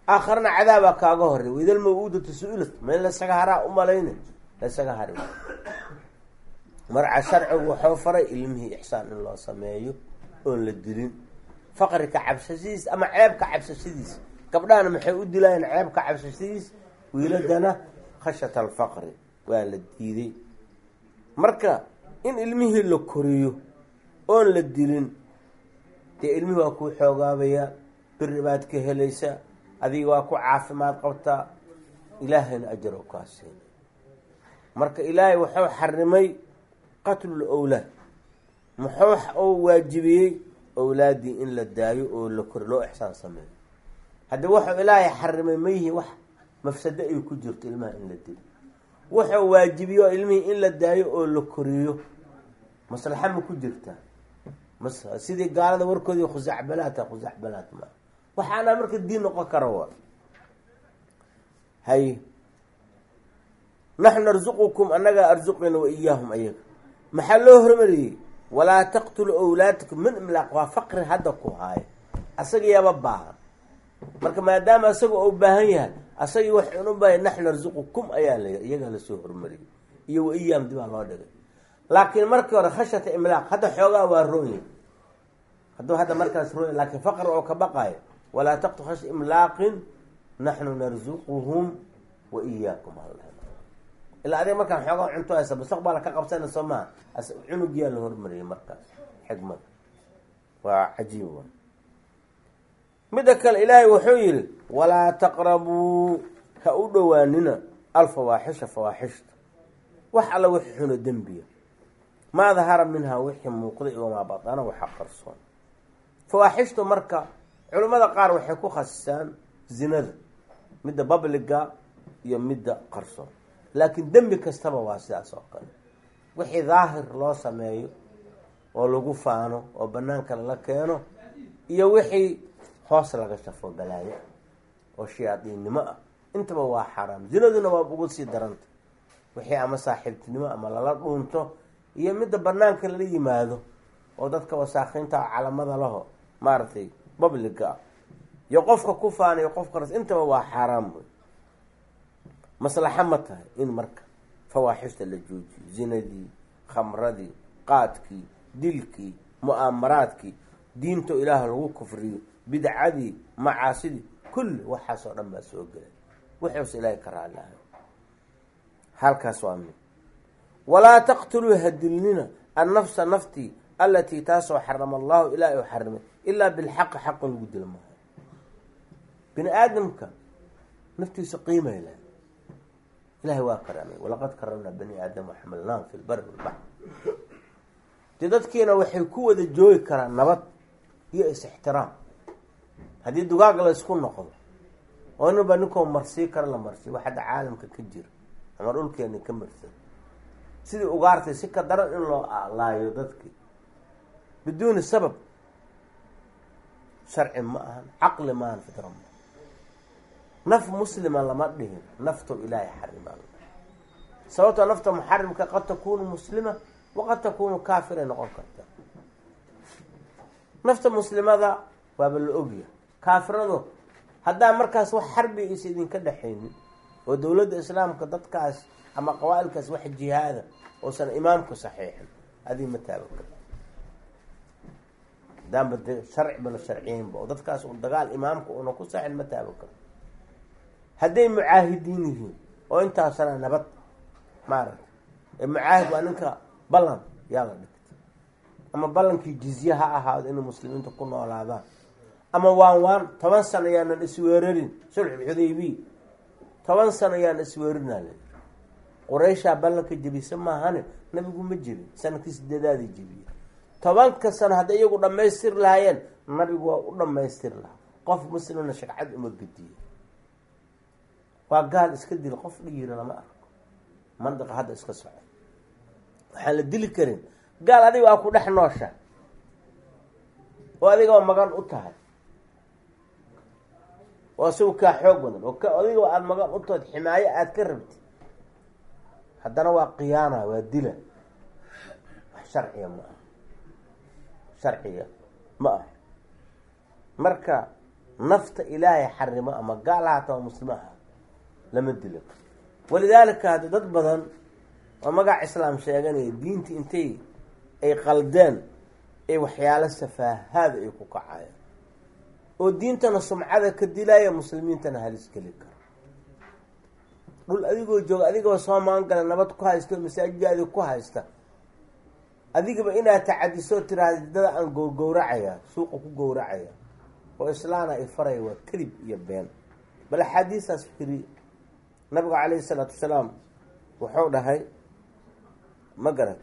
aakharna cadaabaa kaaga horey waidal mawuudatu su-ilat ma in laysaga haraa umalayna laysaga hari marca sharcigu waxuu faray ilmihii ixsaan in loo sameeyo oon la dilin faqrika cabsashadiis ama ceebka cabsashadiis gabdhahana maxay u dilaayeen ceebka cabsashadiis wiiladana khashyata alfaqri waa la diiday marka in ilmihii la koriyo oon la dilin dee ilmihii waa kuu xoogaabayaa beri baad ka helaysaa adiga waa ku caafimaad qabtaa ilaahayna ajar oo kaa siina marka ilaahay wuxuu xarimay qatlul owlaad muxuu uu waajibiyey owlaaddii in la daayo oo la kori loo ixsaan sameeyo haddii wuxuu ilaahay xarimay ma yihi wax mafsado ay ku jirto ilmaha in la dilo wuxuu waajibiyo ilmihii in la daayo oo la koriyo maslaxa ma ku jirtaa mas sidii gaalada warkoodii khusacbalaata khusacbalaat maa waxaana marka diin noqon kara wa hay naxnu narzuqukum annagaa arzuqina wa iyaahum ayaga maxaa loo hormariyey walaa taqtulu awlaadakum min imlaaq waa faqri hadda ku haayo asaga yaaba baahan marka maadaama asaga uu baahan yahay asagii waxaan u bahay naxnu narzuqukum ayaa la iyagaa lasoo hormariyey iyo wa iyaahum dibaa loo dhigay laakiin markii hore khashyata imlaaq hadda xoogaa waa roonya hadduu hadda markaas roonya laakiin faqri oo ka baqaayo walaa taqtul khasha imlaaqin naxnu narzuquhum wa iyaakum ilaa adiga markaan xoogaa cunto haysa mustaqbala ka qabsana soo maha cunugiyaa la hormariyay markaas xikmada waa cajiib wa midda kale ilaahay wuxuu yihi walaa taqrabuu ha u dhowaanina alfawaaxisha fawaaxishta wax alla wixii xuno dembiya maa dahara minhaa wixii muuqday wamaa badana waxa qarsoon fawaaxishtu marka culimmada qaar waxay ku khasisaan zinada midda babliga iyo midda qarsoon laakiin dembi kastaba waa sidaas oo kale wixii daahir loo sameeyo oo lagu faano oo banaanka lala keeno iyo wixii hoos laga shafo balaayo oo shayaadiinnimo ah intaba waa xaraam zinaduna waa ugu sii daranta wixii ama saaxiibtinimo ama lala dhuunto iyo midda banaanka lala yimaado oo dadka wasaakiinta calamada laho maaragtay babliga ah iyo qofka ku faanayo qofkanas intaba waa xaaraam wey maslaxa ma tahay in marka fawaaxishta la joojiyo zinadii khamradii qaadkii dilkii mu'aamaraadkii diinto ilaah lagu kufriyo bidcadii macaasidii kulli waxaasoo dhan baa soo gelay wuxuuse ilaahay ka raali ahay halkaas waa mid walaa taqtuluu hadilnina annafsa naftii alatii taasoo xarama allahu ilaahay u xarimay ilaa bilxaqi xaqa lagu dila maayo bini aadamka naftiisa qiimay leh ilahay waa karaamay walaqad karamnaa bani aadam waxamalnaahum fi lbari walbaxr dee dadkiina waxay ku wada joogi karaan nabad iyo is-ixtiraam haddii dugaag la ysku noqdo oo inaba ninkoo marsii kara la marsiyo wax hadda caalamka ka jira ama dhulkeena ka marsan sidii ugaartay si ka daran in loo laayo dadkii biduuni sabab sharci ma ahan caqli maahan fidra ma naf muslima lama dhihin nafto ilaahay xarimaa sababtoo nafta muxarimka qad takunu muslima waqad takunu kaafiray noqon karta nafta muslimada waaba la ogya kaafirado haddaa markaas wax xarbi is idinka dhexaynin oo dowladda islaamka dadkaas ama qabaa-ilkaas wax jihaada oosan imaamku saxiixin adii ma taaban karta hadaanba de sharciba la sharciyeynba oo dadkaas un dagaal imaamka una ku saxin ma taaban karto hadday mucaahidiin yihiin oo intaasana nabad maaragta ee mucaahid waa ninka ballan yaa la dhigtay ama ballankii jizye ha ahaado inay muslimiinta ku noolaadaan ama waan waan toban sano yaanan isweerarin sulxulxudaybiya toban sano yaan isweerinaa la qurayshaa ballanka jebisa maahane nabigu ma jebin sanadkii sideedaadii jebiye tobanka sano hadday iyagu dhamaystiri lahaayeen nabigu waa u dhamaystiri lahaa qof muslimna shagcad uma gediye waa gaal iska dil qof dhiyira lama arko mandiqa hadda iska soco waxaan la dili karin gaal adiga waa ku dhex noosha oo adiga waa magan u tahay oo isagu kaa xoog badan oo k adiga aada magan u tahood ximaayo aada ka rabti haddana waa khiyaana waa dila wax sharciga ma aha sharciga ma aha marka nafta ilaahay xarimo ama gaal ahaata ama muslimo aha lama dilo walidaalika hadda dad badan oo magac islaam sheeganaya diinta intay ay qaldeen ay waxyaalo safaahaada ay ku kacayaan oo diintana sumcada ka dilaya muslimiintana halis geli kara dhul adigoo jooga adigaba soo maangala nabad ku haysta oo masaajidaadi ku haysta adigaba inaad tacadiso tiraahda dada aan gowgowracaya suuqa ku gowracaya oo islaana ay faraya waa kadib iyo been bal axaadiistaas fikri nabiga calayhi isalaatu wasalaam wuxuu dhahay ma garat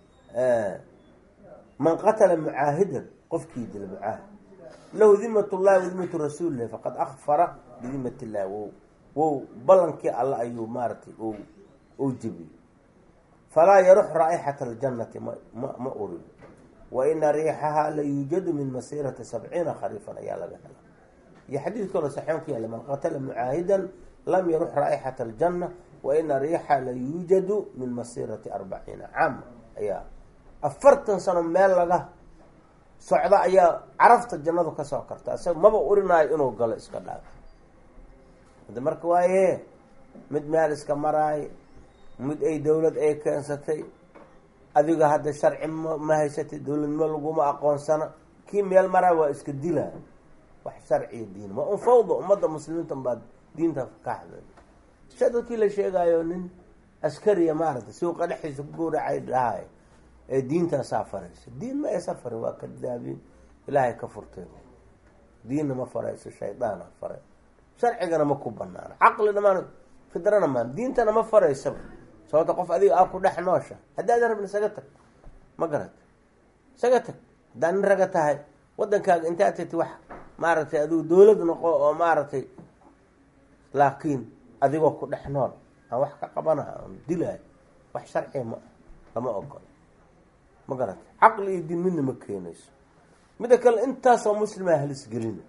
man qatala mucaahidan qofkii dila mucaahid lahu dimat llahi wadimatu rasuulilahi faqad akfara bidimat illahi wow wow ballankii alle ayuu maaratay ou jebiyey falaa yarux raa'ixata aljannati ma ma urin wa ina riixahaa la yuujadu min masiirati sabciina khariifan ayaa laga hela iyo xadiid kaloo saxoon ku yaalla man qatala mucaahidan lam yarux raa'ixata aljanna wa ina riixa la yuujadu min masiirati arbaciina caama ayaa afartan sano meel laga socda ayaa carafta jannadu kasoo karta isaga maba urinaayo inuu galo iska dhaafo hada marka waaye mid meel iska maraayo mid ay dowlad ay keensatay adiga hadda sharci ma ma haysatay dowladnimo laguma aqoonsana kii meel maraa waa iska dilaa wax sharciya diin ma un fawda ummadda muslimiinta baa diinta ka hadlay sha dadkii la sheegaayo nin askariya maaragtay suuqa dhexdiisa ku gowracay dhahay ee diintaasaa faraysa diin ma aysa farin waa kadaabiin ilaahay ka furtay diinna ma farayso shaydaana faray sharcigana ma ku banaano caqlina maan fidrana maan diintana ma faraysaba sababta qof adiga aa ku dhex noosha haddaadan rabin isaga tag ma garat isaga tag haddaa nin raga tahay waddankaaga intaad tagti wax maaragtay adigu dowlad noqo oo maaragtay laakiin adigoo ku dhex nool aan wax ka qabanaha aan dilaayo wax sharciga ma lama ogolo ma garata caqli iyo diin midna ma keenayso midda kale intaasoo muslima halisgelina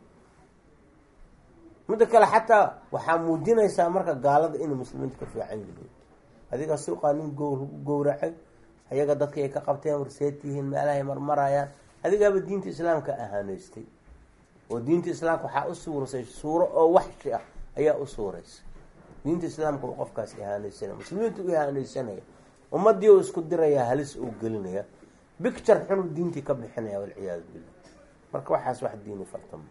midda kale xataa waxaa muujinaysaa marka gaalada inay muslimiinta ka fiican yihiin adiga suuqaa nin go lagu gowracay ayaga dadka ay ka qabteen warseed yihiin meelahay marmarayaan adigaaba diinta islaamka ahaaneystay oo diinta islaamka waxaa u suurasay suuro oo waxshi ah ayaa u suuraysa diinta islaamka uu qofkaas ihaaneysanaya muslimiinta u ihaaneysanaya ummadii u isku diraya halis uu gelinaya bicture xunuu diintii ka bixinaya walciyaadu billah marka waxaas wax diini fartama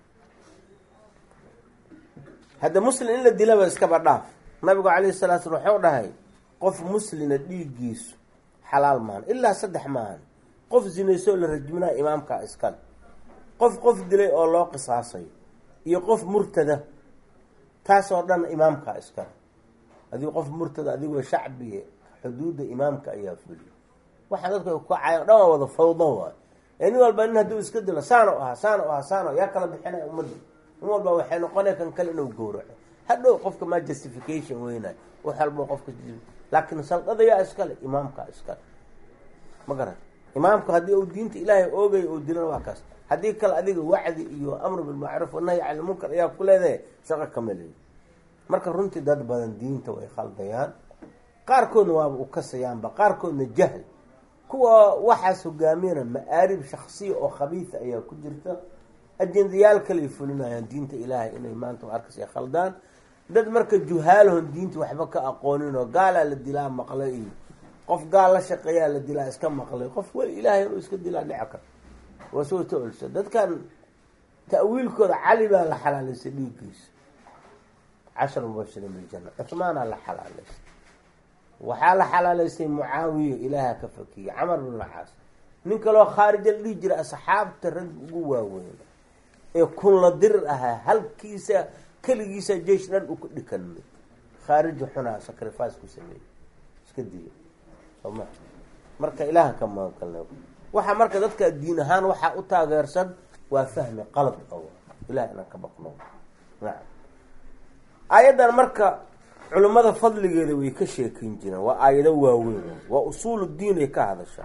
hadda muslim in la dilaba iskaba dhaaf nabigu calayhi salatu slam waxuu dhahay qof muslina dhiiggiisu xalaal maahan ilaa saddex maahan qof zinaysoo la rajminaya imaamkaa iskale qof qof dilay oo loo qisaasayo iyo qof murtada taasoo dhan imaamkaa iskale adigu qof murtada adigoo shacbiga xuduudda imaamka ayaa fuliya waxaa dadka ku kacayan dhan waa wada fawdo waay ee nin walba nin hadduu iska dilo saano ahaa saano ahaa saano yaa kala bixinaya ummadda nin walba waxay noqonaya kan kale inuu gowraco hadhow qofka maa justification weynayo wax walba qofka laakiin saldada yaa iskale imaamkaa iskale ma garan imaamka haddii uu diinta ilaahay oogayo uu dilana waa kaas haddii kale adiga wacdi iyo amru bilmacruuf wanahyi cani lmunkar ayaa ku leedahay shaqo kama leeyi marka runtii dad badan diinta way khaldayaan qaarkoodna waaba u kasayaanba qaarkoodna jahl kuwa waxaas hogaamiyana ma-aarib shaksiya oo khabiisa ayaa ku jirta ajendayaal kaley fulinayaan diinta ilaahay inay maanta arkas ay khaldaan dad marka juhaalahon diinta waxba ka aqoonin oo gaalaa la dilaa maqlay iyo qof gaal la shaqeeyaa la dilaa iska maqlay qof weli ilaahay inuu iska dilaa dhici karo waa soo taolsa dadkan ta'wiilkooda cali baa la xalaalaysay dhiiggiisa cashar mubashiriin biljana cuhmaanaa la xalaalaysay waxaa la xalaalaysay mucaawiya ilaaha ka fakiyey camar bin lacaas nin kaloo khaarija la dhihi jira asxaabta rag ugu waaweyn ee kunla dirir ahaa halkiisa keligiisa jeish dhan u ka dhikanmay khaarija xunaa sacrifice ku sameeyey iska diya soma marka ilaaha ka magangalna waxaa marka dadka diin ahaan waxaa u taageersan waa fahmi qalad o ilaah inaan ka baqno nacam aayaddan marka culimmada fadligeeda way ka sheekeyn jireen waa aayado waaweyn waa usuul diin ay ka hadashaa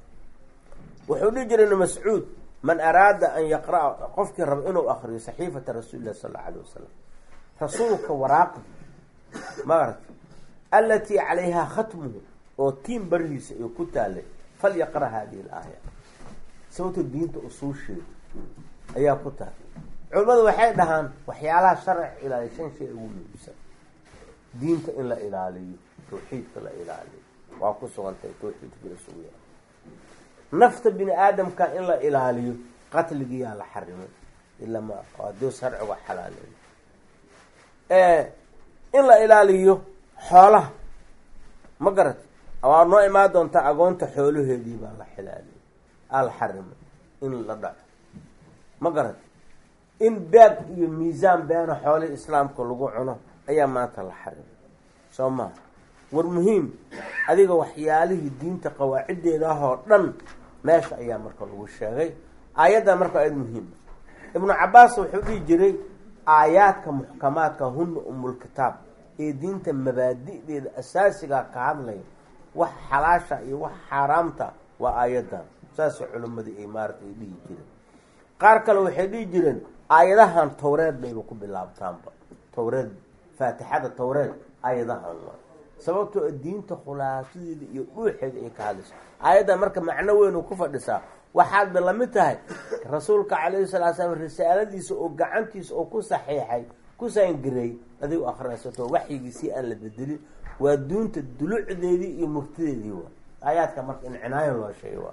wuxuu dhihi jiray ibn mascuud man araada an yaqra-a qofkii raba inuu akriyo saxiifata rasuuli illahi sal alla alayh wasalam rasuulka waraaqdi maarata alatii calayhaa khatmuhu oo tiin barihiisa ay ku taalay falyaqra hadihi alaaya sababto diinta usuusheeda ayaa ku tahay culimmadu waxay dhahaan waxyaalaha sharciga ilaaliya shan shay ugu muhiimsan diinta in la ilaaliyo tawxiidka la ilaaliyo waa ku sugantahay tawxiidka la sugu yahay nafta bini aadamka in la ilaaliyo qatligiyaa la xarimay ila ma hadii sharciga xalaaleeyo in la ilaaliyo xoolaha ma garat waa noo imaan doontaa agoonta xoolaheedii baa la xilaaliyay aa la xarimay in la dhaco ma garat in baag iyo miisaan beena xoolihii islaamka lagu cuno ayaa maanta la xarimay soo maha war muhiim adiga waxyaalihii diinta qawaaciddeeda ah oo dhan meesha ayaa marka lagu sheegay aayaddan marka aad muhiima ibnu cabaas wuxuu dhihi jiray aayaadka muxkamaadka huna umulkitaab ee diinta mabaadi'deeda asaasigaa ka hadlaya wax xalaasha iyo wax xaaraamta waa aayaddan saasay culimmadii ay maarata ay dhihi jireen qaar kale waxay dhihi jireen aayadahan towreed bayba ku bilaabtaanba towreed faatixada towreed aayadahan waa sababtoo diinta khulaasadeeda iyo dhuuxeeda ay ka hadlayso aayaddan marka macno weyn ku fadhisaa waxaad ba lamid tahay rasuulka calayhi salaa slam risaaladiisa oo gacantiisa oo ku saxiixay ku saangareey adigu akrinaysato waxyigiisii aan la bedelin waa duunta dulucdeedii iyo murtideedii waa aayaadka marka in cinaayo loo sheegay waa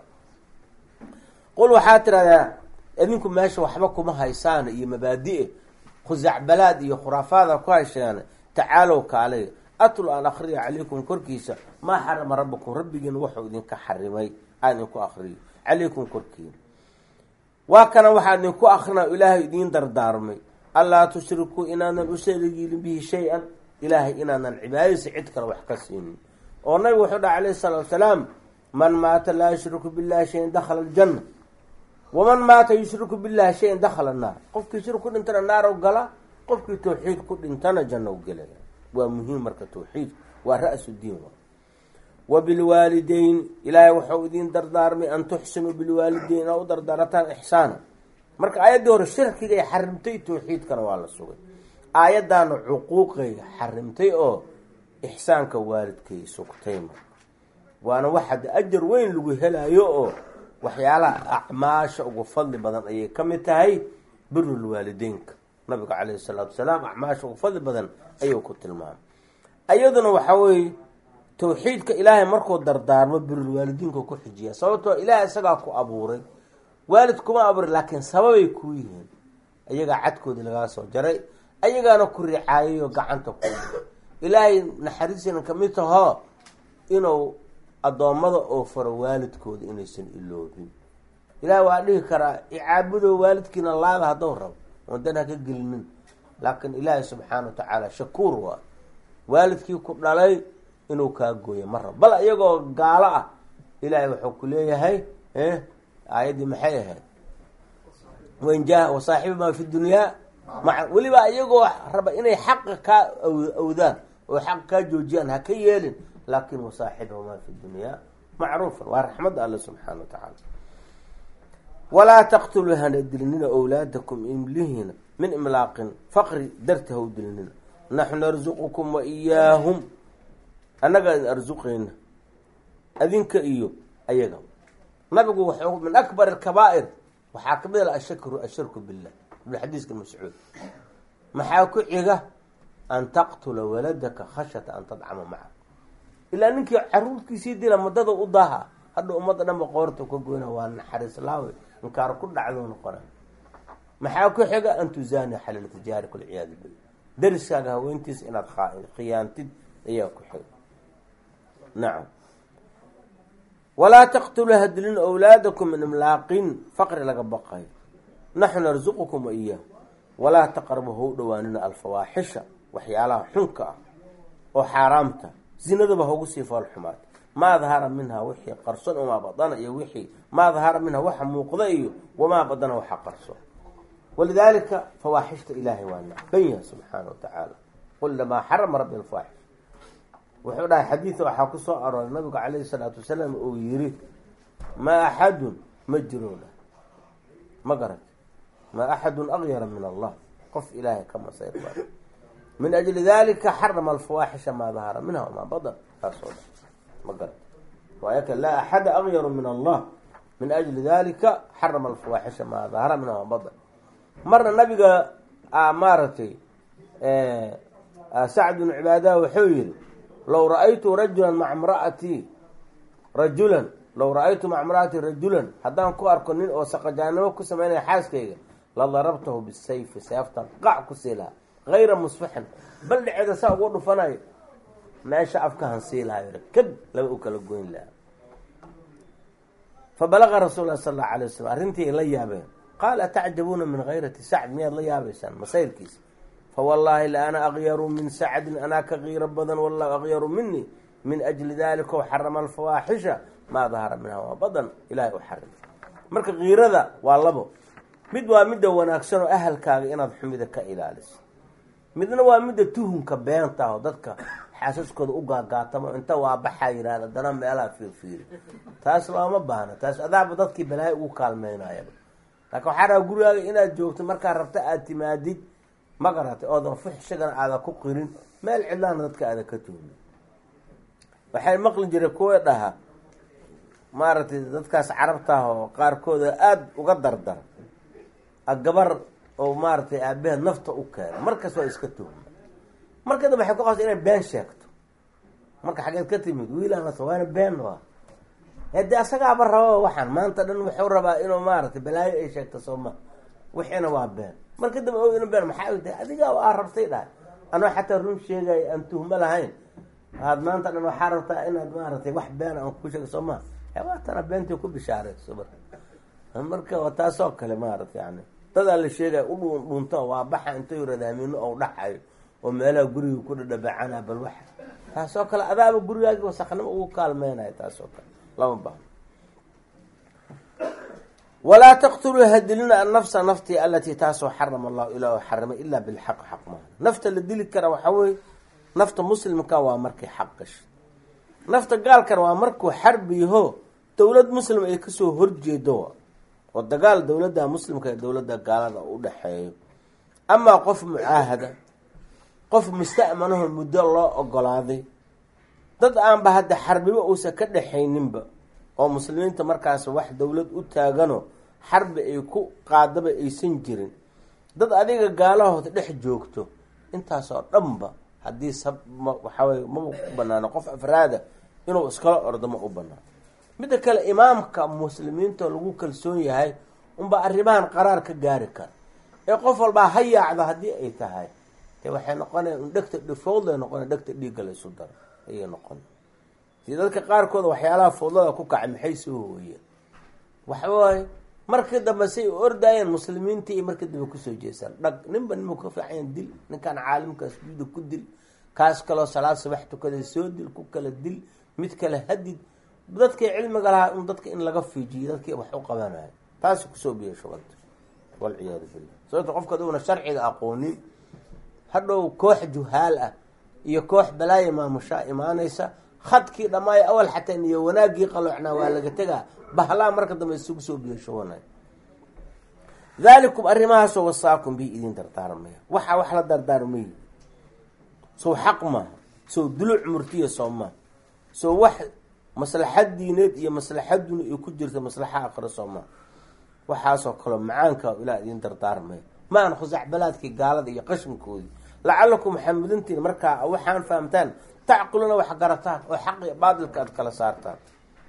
qul waxaa tiraahdaa idinku meesha waxba kuma haysaan iyo mabaadi-e khusacbalaad iyo khuraafaada ku hayshaan tacaalow kaalay atlu aan akriya calaykum korkiisa maa xarama rabbakum rabbigiina wuxuu idinka xarimay aan idinku akriyo calaykum korkiina waa kana waxaa idinku akrina ilaahay idiin dardaarmay allaa tushrikuu inaanan u saligiilin bihi shay-an ilaahay inaanan cibaadadiisa cid kale wax ka siinin oo nabigu wuxuu dhaha calayhi salaatu wasalaam man maata laa yushriku billahi shayan dakhala aljanna waman maata yushriku billahi shayan dakhala annaar qofkii shirk ku dhintana naarow gala qofkii tawxiid ku dhintana jannow gelaya waa muhiim marka tawxiid waa ra-su diin wa bilwaalideyn ilaahay wuxuu idiin dardaarmay an tuxsinuu bilwaalideyn inaa u dardaarataan ixsaana marka aayaddii hore shirkigay xarimtay tawxiidkana waa la sugay aayaddaana cuquuqay xarimtay oo ixsaanka waalidkay sugtay marka waana waxaad ajar weyn lagu helayo oo waxyaalaha acmaasha ugu fadli badan ayay ka mid tahay birul waalideynka nabiga caleyhi salaatu wasalaam acmaasha ugu fadli badan ayuu ku tilmaamay iyaduna waxaa weeye tawxiidka ilaahay markuu dardaarmo birul waalidiinka ku xijiya sababtoo ilaahay isagaa ku abuuray waalid kuma abuuray laakiin sababay kuu yihiin ayagaa cadkoodii lagaa soo jaray ayagaana ku ricaayayo gacanta ku ilaahay naxariisina kamid tahoo inuu addoommada oo faro waalidkooda inaysan iloobin ilaah waa dhihi karaa icaabudo waalidkiina laada haddou rabo wadan ha ka gelinin laakiin ilaahay subxaana wa tacaala shakuur waa waalidkii ku dhalay inuu kaa gooyo ma rabo bal iyagoo gaalo ah ilaahay wuxuu ku leeyahay aayaddii maxay ahayd wanjaa wasaaxibi maa fi dunyaa ma weliba iyagoo raba inay xaqa kaa awdaan oo xaq kaa joojiyaan ha ka yeelin laakin wasaaxibahu maa fi dunyaa macruufan waa raxmadda alle subxaana wa tacaala walaa taqtuluu hana dilinina owlaadakum imlihina min imlaaqin faqri darti haw dilinina naxnu narzuqukum wa iyaahum annaga idin arsuqayna adinka iyo ayaga nabigu wuxuu min akbar alkabaa'ir waxaa kamid a ashakru ashirku billah ibn xadiiska mascuud maxaa ku xiga an taqtula waladaka khashyata an tadcama maca ilaa ninkii caruurtiisii dila muddada u daha hadha ummadda dhanba qoorta ka goyna waa naxariis laawe inkaar ku dhacdo noqona maxaa ku xiga an tuzaani xalal tijaari walciyaadu billah dariskaaga haweentiisa inaad khiyaantid ayaa ku xiga nacam walaa taqtuluu hadilin awlaadakum min imlaaqin faqri laga baqayo naxnu narzuqukum wa iyaah walaa taqrabu hau dhawaanina alfawaaxisha waxyaalaha xunka ah oo xaaraamta zinadaba haugu sii foolxumaad maa dahara minhaa wixii qarson wamaa badana iyo wixii maa dahara minhaa waxa muuqda iyo wamaa badana waxa qarson walidaalika fawaaxishta ilaahay waa nacban yahay subxaana wa tacaala qul lamaa xarama rabbi alfawaaxish wuxuu dhahay xadiida waxaa ku soo arooray nabigu calayhi salaatu wasalaam uu yiri maa axadun ma jiroona ma garat maa axadun akyara min allah qof ilaahay ka masayr bada min ajli dalika xarama alfawaaxisha maa dahara minha wamaa badan taasoo dhan ma garat waayaka laa axada akyaru min allah min ajli dalika xarama alfawaaxisha maa dahara minha wamaa badan marna nabiga maaragtay sacd bnu cibaadaha wuxuu yihi low ra-aytu rajulan maca mraatii rajulan low ra-aytu maca mra'atii rajulan haddaan ku arko nin oo saqajaanimo ku sameynaya xaaskayga la darabtahu bisayfi seeftan qac ku sii lahaa hayra musfaxin bal dheceeda saa ugu dhufanayo meesha afka hansii lahayo kad laba u kala goyn lahaa fabalaqa rasuul lah sal allau alay wasalam arrintii ay la yaabeen qaal atacjabuuna min hayrati sacd miyaad la yaabaysaan masayrkiisa fawallaahi la ana akyaru min sacdin anaa ka kiiro badan wallahu akyaru minii min ajli dalika xarama alfawaaxisha maa dahara minha waa badan ilahay u xarim marka kiirada waa labo mid waa midda wanaagsan oo ahalkaaga inaad xumida ka ilaaliso midna waa midda tuhunka beenta ah oo dadka xaasaskooda u gaagaatamo inta waa baxaa yihahda dana meelaha fiirfiiri taas looma baahna taas adaaba dadkii balaayo ugu kaalmeynayaba laakiin waxaa rabaa gurigaaga inaad joogto markaa rabta aada timaadid ma garatay oodan fuxshigana aadan ku qirin meel cidlaana dadka aadan ka tuhmin waxay maqli jiray kuwa dhaha maaragtay dadkaas carabtaah oo qaarkooda aada uga dardara gabar oo maaragtay aabaheed nafta u keena markas waa iska tuhma marka dambe waxay ku qabsa inay been sheegto marka xageed ka timid wiilaan waana been waa hade asagaaba raba waxaan maanta dhan wuxuu rabaa inuu maaragtay balaayo ay sheegto sooma wixiina waa been marka dambe o ina been maxaa y tahay adigaa aa rabtay dhahay anoo xataa run sheegaya aan tuhmo lahayn aad maanta dhan waxaa rabtaa inaad maaragtay wax been aan ku sheego soo ma waatana beentii ku bishaarayso marka marka taasoo kale maaragta yani dadaa la sheegaya u dhuun dhuunto waa baxa intay radaamino ou dhaxayo oo meelaha guriga ku dhadhabacana bal waxa taasoo kale adaaba gurigaagi wasaknimo ugu kaalmeynayo taasoo kale lama baahno walaa taqtuluu hadilina annafsa naftii alatii taasoo xarama allahu ilaa xarimay ilaa bilxaq xaq maaha nafta la dili kara waxaa weye nafta muslimka waa markay xaq gasho nafta gaalkana waa markuu xarbiyaho dowlad muslim ay kasoo horjeedo oo dagaal dowladda muslimka ee dowladda gaalada u dhexeeyo amaa qof mucaahada qof musta'manaho muddo loo ogolaaday dad aanba hadda xarbiba uusan ka dhexayninba oo muslimiinta markaas wax dowlad u taagano xarbi ay ku qaadaba aysan jirin dad adiga gaalahood dhex joogto intaasoo dhanba haddii sab ma waxaweye maba ku banaano qof afraada inuu iskala ordo ma u banaano midda kale imaamka muslimiinta lagu kalsoon yahay unba arrimahan qaraar ka gaari kara ee qof walbaa ha yaacdo haddii ay tahay de waxay noqonaya un dhegta dhifowdlay noqona dhegta dhiigga la isu daro ayay noqon si dadka qaarkooda waxyaalaha fowdlada ku kacay maxay soo hooyeen waxawaaye markii dambe say ordaayeen muslimiintii iyo markii dambe kusoo jeesaan dhag ninba ninba ka fiican dil ninkaan caalimkaas juuda ku dil kaas kaloo salaad subax tukaday soo dil ku kala dil mid kale hadid dadkii cilmiga lahaa in dadka in laga fiijiyo dadkii wax u qabanayo taasi kusoo biya shuganta walciyaadu billah sababto qofka aduuna sharciga aqoonin hadhow koox juhaal ah iyo koox balaaya maamushaa imaanaysa khadkii dhamaayo awal xataa niyo wanaagii qaloocnaa waa laga tegaa bahlaa marka dambe isugu soo biyo shubanay daalikum arrimahaasoo wasaakum bi idin dardaarmaya waxaa wax la dardaarmayi sow xaq maaha sow duluc murtiya soo maaha sow wax maslaxad diineed iyo maslaxaduna ay ku jirta maslaxa aqri soo maaha waxaasoo kaleo macaanka ilaa idin dardaarmaya maan khusacbalaadkii gaalada iyo qashinkoodii lacalakum waxaa mudantiin markaa waxaan fahamtaan tacqiluna wax garataan oo xaq iyo baadilka aad kala saartaan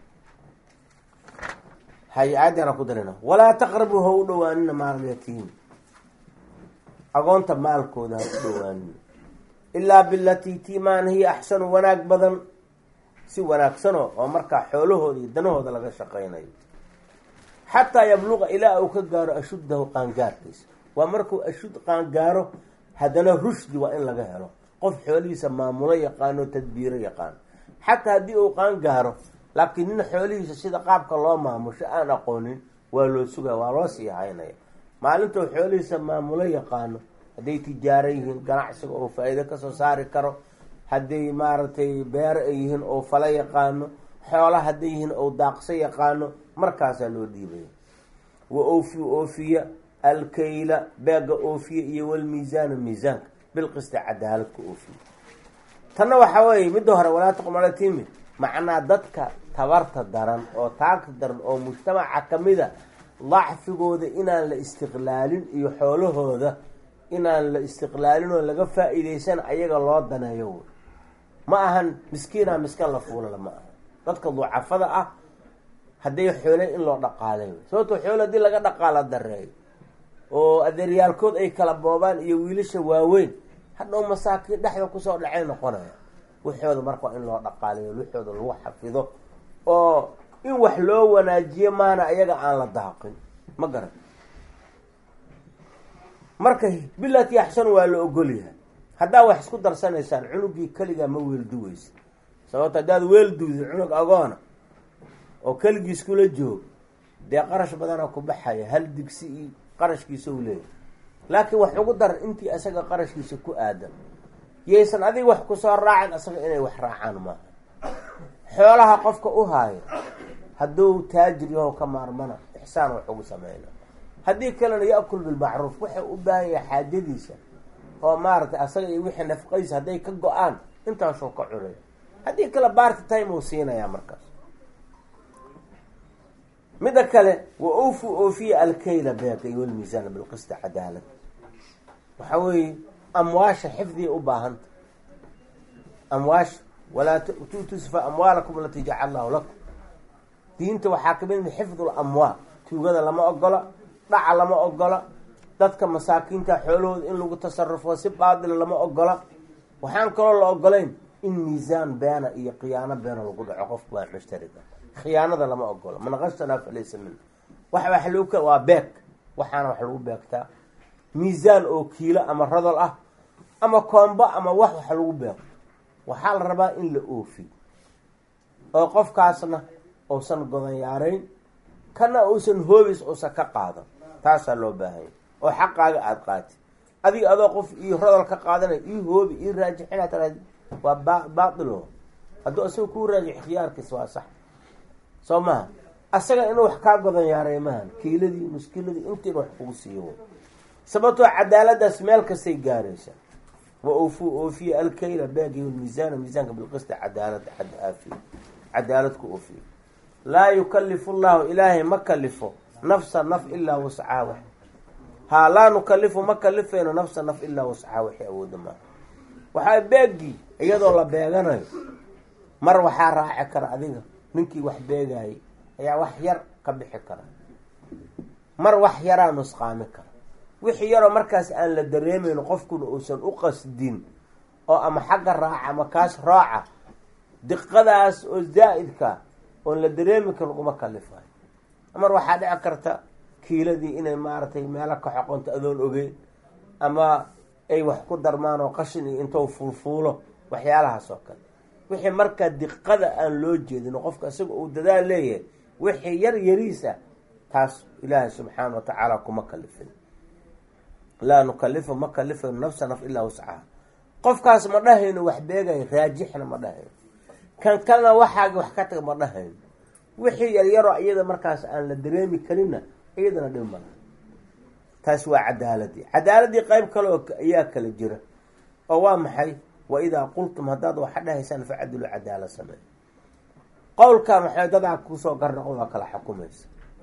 hay aayadana ku darina walaa taqrabuu ha u dhawaanina maalyatiim agoonta maalkooda ha u dhawaanina ilaa bilatii tiimaan hiya axsanu wanaag badan si wanaagsano oo markaa xoolahooda iyo danahooda laga shaqaynayo xataa yabluqa ilaa uu ka gaaro ashuddahu qaangaarkiisa waa markuu ashud qaangaaro haddana rushdi waa in laga helo qof xoolihiisa maamulo yaqaano tadbiiro yaqaano xataa haddii uu qaangaaro laakiin nin xoolihiisa sida qaabka loo maamusho aan aqoonin waa loo sugaya waa loo sii haynaya maalintuu xoolihiisa maamulo yaqaano hadday tijaaro yihiin ganacsiga oo faa-iido kasoo saari karo hadday maaragtay beero ay yihiin oo fala yaqaano xoola hadday yihiin oo daaqso yaqaano markaasaa loo dhiibaya wa oofi oofiya alkayla beega oofiya iyo walmiisaana miisaanka bilqista cadaaladka oofiya tanna waxaa weeye midda hore walaa taqmala timid macnaa dadka tabarta daran oo taagta daran oo mujtamaca kamida dacfigooda inaan la istiqlaalin iyo xoolahooda inaan la istiqlaalin oo laga faa-iideysan ayaga loo daneeyo wey ma ahan miskiina miskan la fuulala ma aha dadka ducafada ah hadday xoole in loo dhaqaalay wey sababtoo xoole haddii laga dhaqaala dareeyo oo adeeryaalkood ay kala boobaan iyo wiilasha waaweyn hadhow masaakiin dhexda kusoo dhacay noqonaya waxooda marka waa in loo dhaqaalayo waxooda lagu xafido oo in wax loo wanaajiyo maana ayaga aan la daaqin ma garan marka bilati axsan waa la ogolyahay haddaa wax isku darsanaysaan cunugii keligaa ma weelduweysa sababto haddaad weelduwdi cunug agoona oo keligiis kula joog dee qarash badanaa ku baxaya hal digsi iyo qarashkiisa u leeyahay laakiin wax ugu dar intii isaga qarashkiisa ku aadan yaysan adiga wax kusoo raacin asaga inay wax raacaan maaha xoolaha qofka u haayo hadduu taajir yaho ka maarmana ixsaan wax ugu sameyna haddii kalena ya-kul bilmacruuf waxay u baahan yahay xaajadiisa oo maaragtay asaga iyo wixii nafqadiisa hadday ka go-aan intaasoo ka cunay haddii kale baarti time uu siinayaa markaas midda kale wa ofu oofiya alkayla beeka iyo walmiisaana bilqisti cadaalad waxaa weeye amwaasha xifdiya u baahanta amwaasha walaa tutusfa amwaalakum alatii jacal allahu lakum diinta waxaa kamid mi xifdul amwaal tuugada lama ogola dhaca lama ogola dadka masaakiinta xoolahooda in lagu tasarufo si baadila lama ogola waxaan kaloo la ogolayn in miisaan beena iyo khiyaano beena lagu dhaco qofka waa mushtariga khiyaanada lama ogolo man qashanaa falaysa min wax wax lagu waa beeg waxaana wax lagu beegtaa miisaan oo kiilo ama radol ah ama koombo ama wax wax lagu beego waxaa la rabaa in la oofiyo oo qofkaasna uusan godanyaarayn kana uusan hoobis uusan ka qaadan taasaa loo baahanya oo xaqaaga aada qaati adiga adoo qof io rodol ka qaadanay ii hoobi ii raajixina tara waa ba baailo hadduu isaga kuu raajix khiyaarkiis waa sax soo maha asaga inuu wax kaa godan yaaray maahan kiiladii muskiladii intiina wax kugu siiyo sababtoo cadaaladaas meel kastay gaaraysa wa ofu oofiya alkayla baagi miisaana miisaanka bilqisti cadaalada xad aafiya cadaalad ku oofiya laa yukalifu llahu ilaahay ma kalifo nafsa naf ilaa wascaha wax haa laa nukalifu ma kalifayno nafsa naf ilaa wascaha waxay awooda maaha waxaa beegii iyadoo la beeganayo mar waxaa raaci kara adiga ninkii wax beegaayay ayaa wax yar ka bixi kara mar wax yaraa nusqaami kara wixii yaroo markaas aan la dareemayno qofkuna uusan u qasdin oo ama xagga raaca ama kaas raaca diqadaas oo zaa'idka oon la dareemi karin uma kalifayo mar waxaa dhici karta kiiladii inay maaragtay meelo ka xoqonto adoon ogeyn ama ay wax ku darmaan oo qashin iyo intou fuulfuulo waxyaalahaas oo kale wixii markaa diqada aan loo jeedin oo qofka isaga uu dadaal leeyahay wixii yar yariisa taas ilaahay subxaana wa tacaala kuma kalifin laa nukalifu ma kalifayno nafsa naf ilaa wascaha qofkaas ma dhahayno wax beegayo raajixna ma dhahayno kan kalena waxaagi wax ka taga ma dhahayno wixii yaryaroo iyada markaas aan la dareemi karinna iyadana dhib mala taas waa cadaaladii cadaaladii qeyb kale oo ayaa kala jira oo waa maxay wa idaa qultum haddaad waxa dhahaysaan facadilu cadaala sameey qowlka maxay dadaa kusoo garnaqo waa kala xukumaysa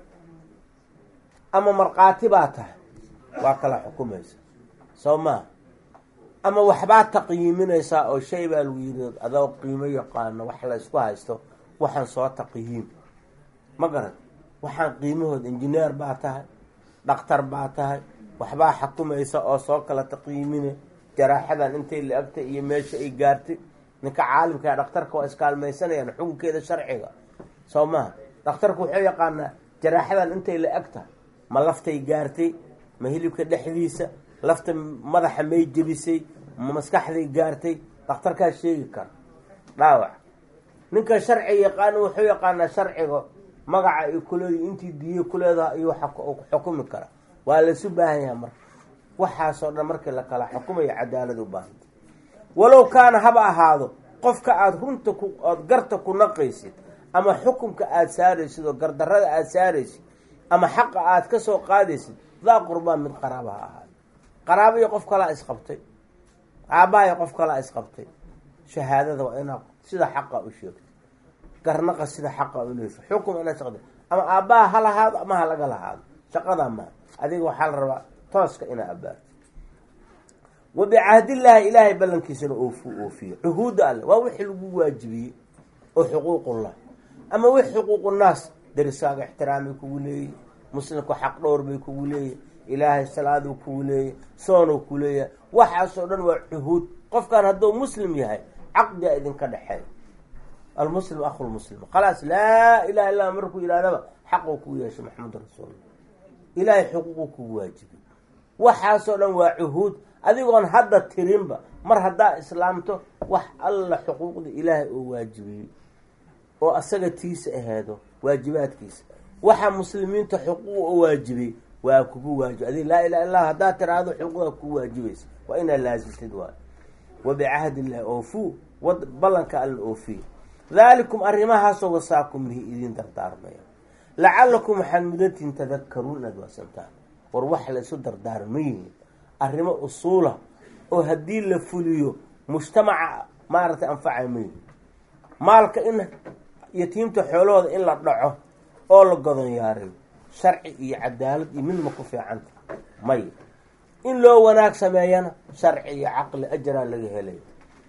ama markhaati baa tahay waa kala xukumaysa soo maa ama waxbaa taqyiiminaysaa oo shay baa lagu yiri adoo qiimo yaqaano wax la ysku haysto waxaan soo taqyiim ma garan waxaan qiimahood injineer baa tahay dhaktar baa tahay waxbaa xukumaysa oo soo kala taqyiimine jaraaxadan intay la agtay iyo meesha ay gaartay ninka caalimkaa dhakhtarka waa iskaalmaysanayaan xukunkeeda sharciga soo maha dhakhtarku wuxuu yaqaanaa jaraaxadan intay la eg tahay ma laftay gaartay ma hilibka dhexdiisa lafta madaxa may jebisay ma maskaxday gaartay dhakhtarkaa sheegi kara dhaawac ninka sharciga yaqaana wuxuu yaqaanaa sharciga magaca ay kuleedi intii diiye kuleedaha ayuu xukumi kara waa laisu baahan yaha marka waxaasoo dhan markii la kala xukumayo cadaalad u baahanta walow kaana haba ahaado qofka aada runta ku ood garta ku naqaysid ama xukumka aada saaraysid oo gardarada aada saaraysid ama xaqa aada ka soo qaadaysid daa qurbaan mid qaraaba ha ahaado qaraaba iyo qof kalaa isqabtay aabbaha iyo qof kalaa isqabtay shahaadada waa inaad sida xaqa u sheegto garnaqa sida xaqa unayso xukum inaad shaqda ama aabbaha ha lahaado ama ha laga lahaado shaqadaa maa adiga waxaa la rabaa tooska inaa abaarto wa bicahdillaahi ilaahay ballankiisana oofu oofiyo cuhuudda alle waa wixii lagu waajibiyey oo xuquuqullah ama wix xuquuqunnaas darisaaga ixtiraamay kugu leeyahy muslimku xaq dhowr bay kugu leeyahy ilaahay salaaduu kugu leeyahy soonuu ku leeyahay waxaasoo dhan waa cuhuud qofkan hadduu muslim yahay caqdiga idinka dhexeey almuslim akhulmuslim khalaas laa ilaha illa markuu yidhahdaba xaquu kugu yeeshay maxamedun rasuulullah ilaahay xuquuquu kugu waajibay waxaasoo dhan waa cuhuud adigoon hadda tirinba mar haddaa islaamto wax alla xuquuqda ilaahay oo waajibiyey oo asaga tiisa aheedo waajibaadkiisa waxa muslimiinta xuquuq oo waajibay waa kugu waajib adi laa ilaha illah haddaa tiraahdo xuquuqda kugu waajibaysa waa inaad laasimtid waay wa bicahdi illahi oofuu wad ballanka alla oofiye daalikum arrimahaasoo wasaakum bihi idiin dardaarmaya lacalakum waxaad mudantiin tadakaruun inaad waasantaan war wax la isu dardaarma yihiin arrimo usuula oo haddii la fuliyo mujtamaca maaragtay anfacay ma yihin maalka in yatiimta xoolahooda in la dhaco oo la godonyaarayo sharci iyo cadaalad iyo midma ku fiicanta may in loo wanaag sameeyana sharci iyo caqli ajaraa laga helay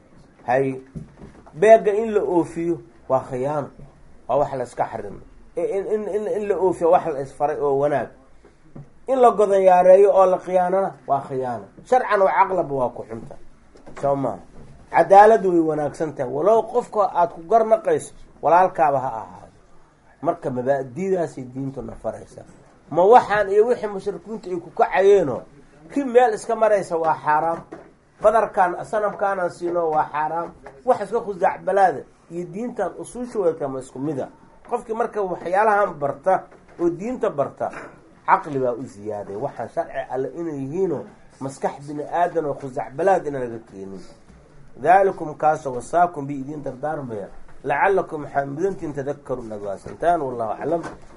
hay beega in la oofiyo waa khiyaano waa wax la iska xarimo in la oofiyo wax la isfaray oo wanaag in la godonyaareeyo oo la khiyaanana waa khiyaano sharcan oo caqlaba waa ku xunta soo maha cadaaladu way wanaagsan tahay walow qofka aada ku garnaqayso walaalkaaba ha ahaado marka mabaadidaasay diintuna faraysa ma waxaan iyo wixii mushrikiintu ay ku kacayeenoo ki meel iska maraysa waa xaaraam badarkaan sanamkaanaan siino waa xaaraam wax iska khusacbalaada iyo diintan usuushooda ma isku mida qofkii marka waxyaalahan barta oo diinta barta caqli baa u ziyaaday waxaan sharci alle inay yihiinoo maskax bini aadan oo khusacbalaad ina laga keenin daalikum kaasoo wasaakum bi idiin dardaarmaya lacalakum waxaa mudantiin tadakaru inaad waasantaan wallahu aclam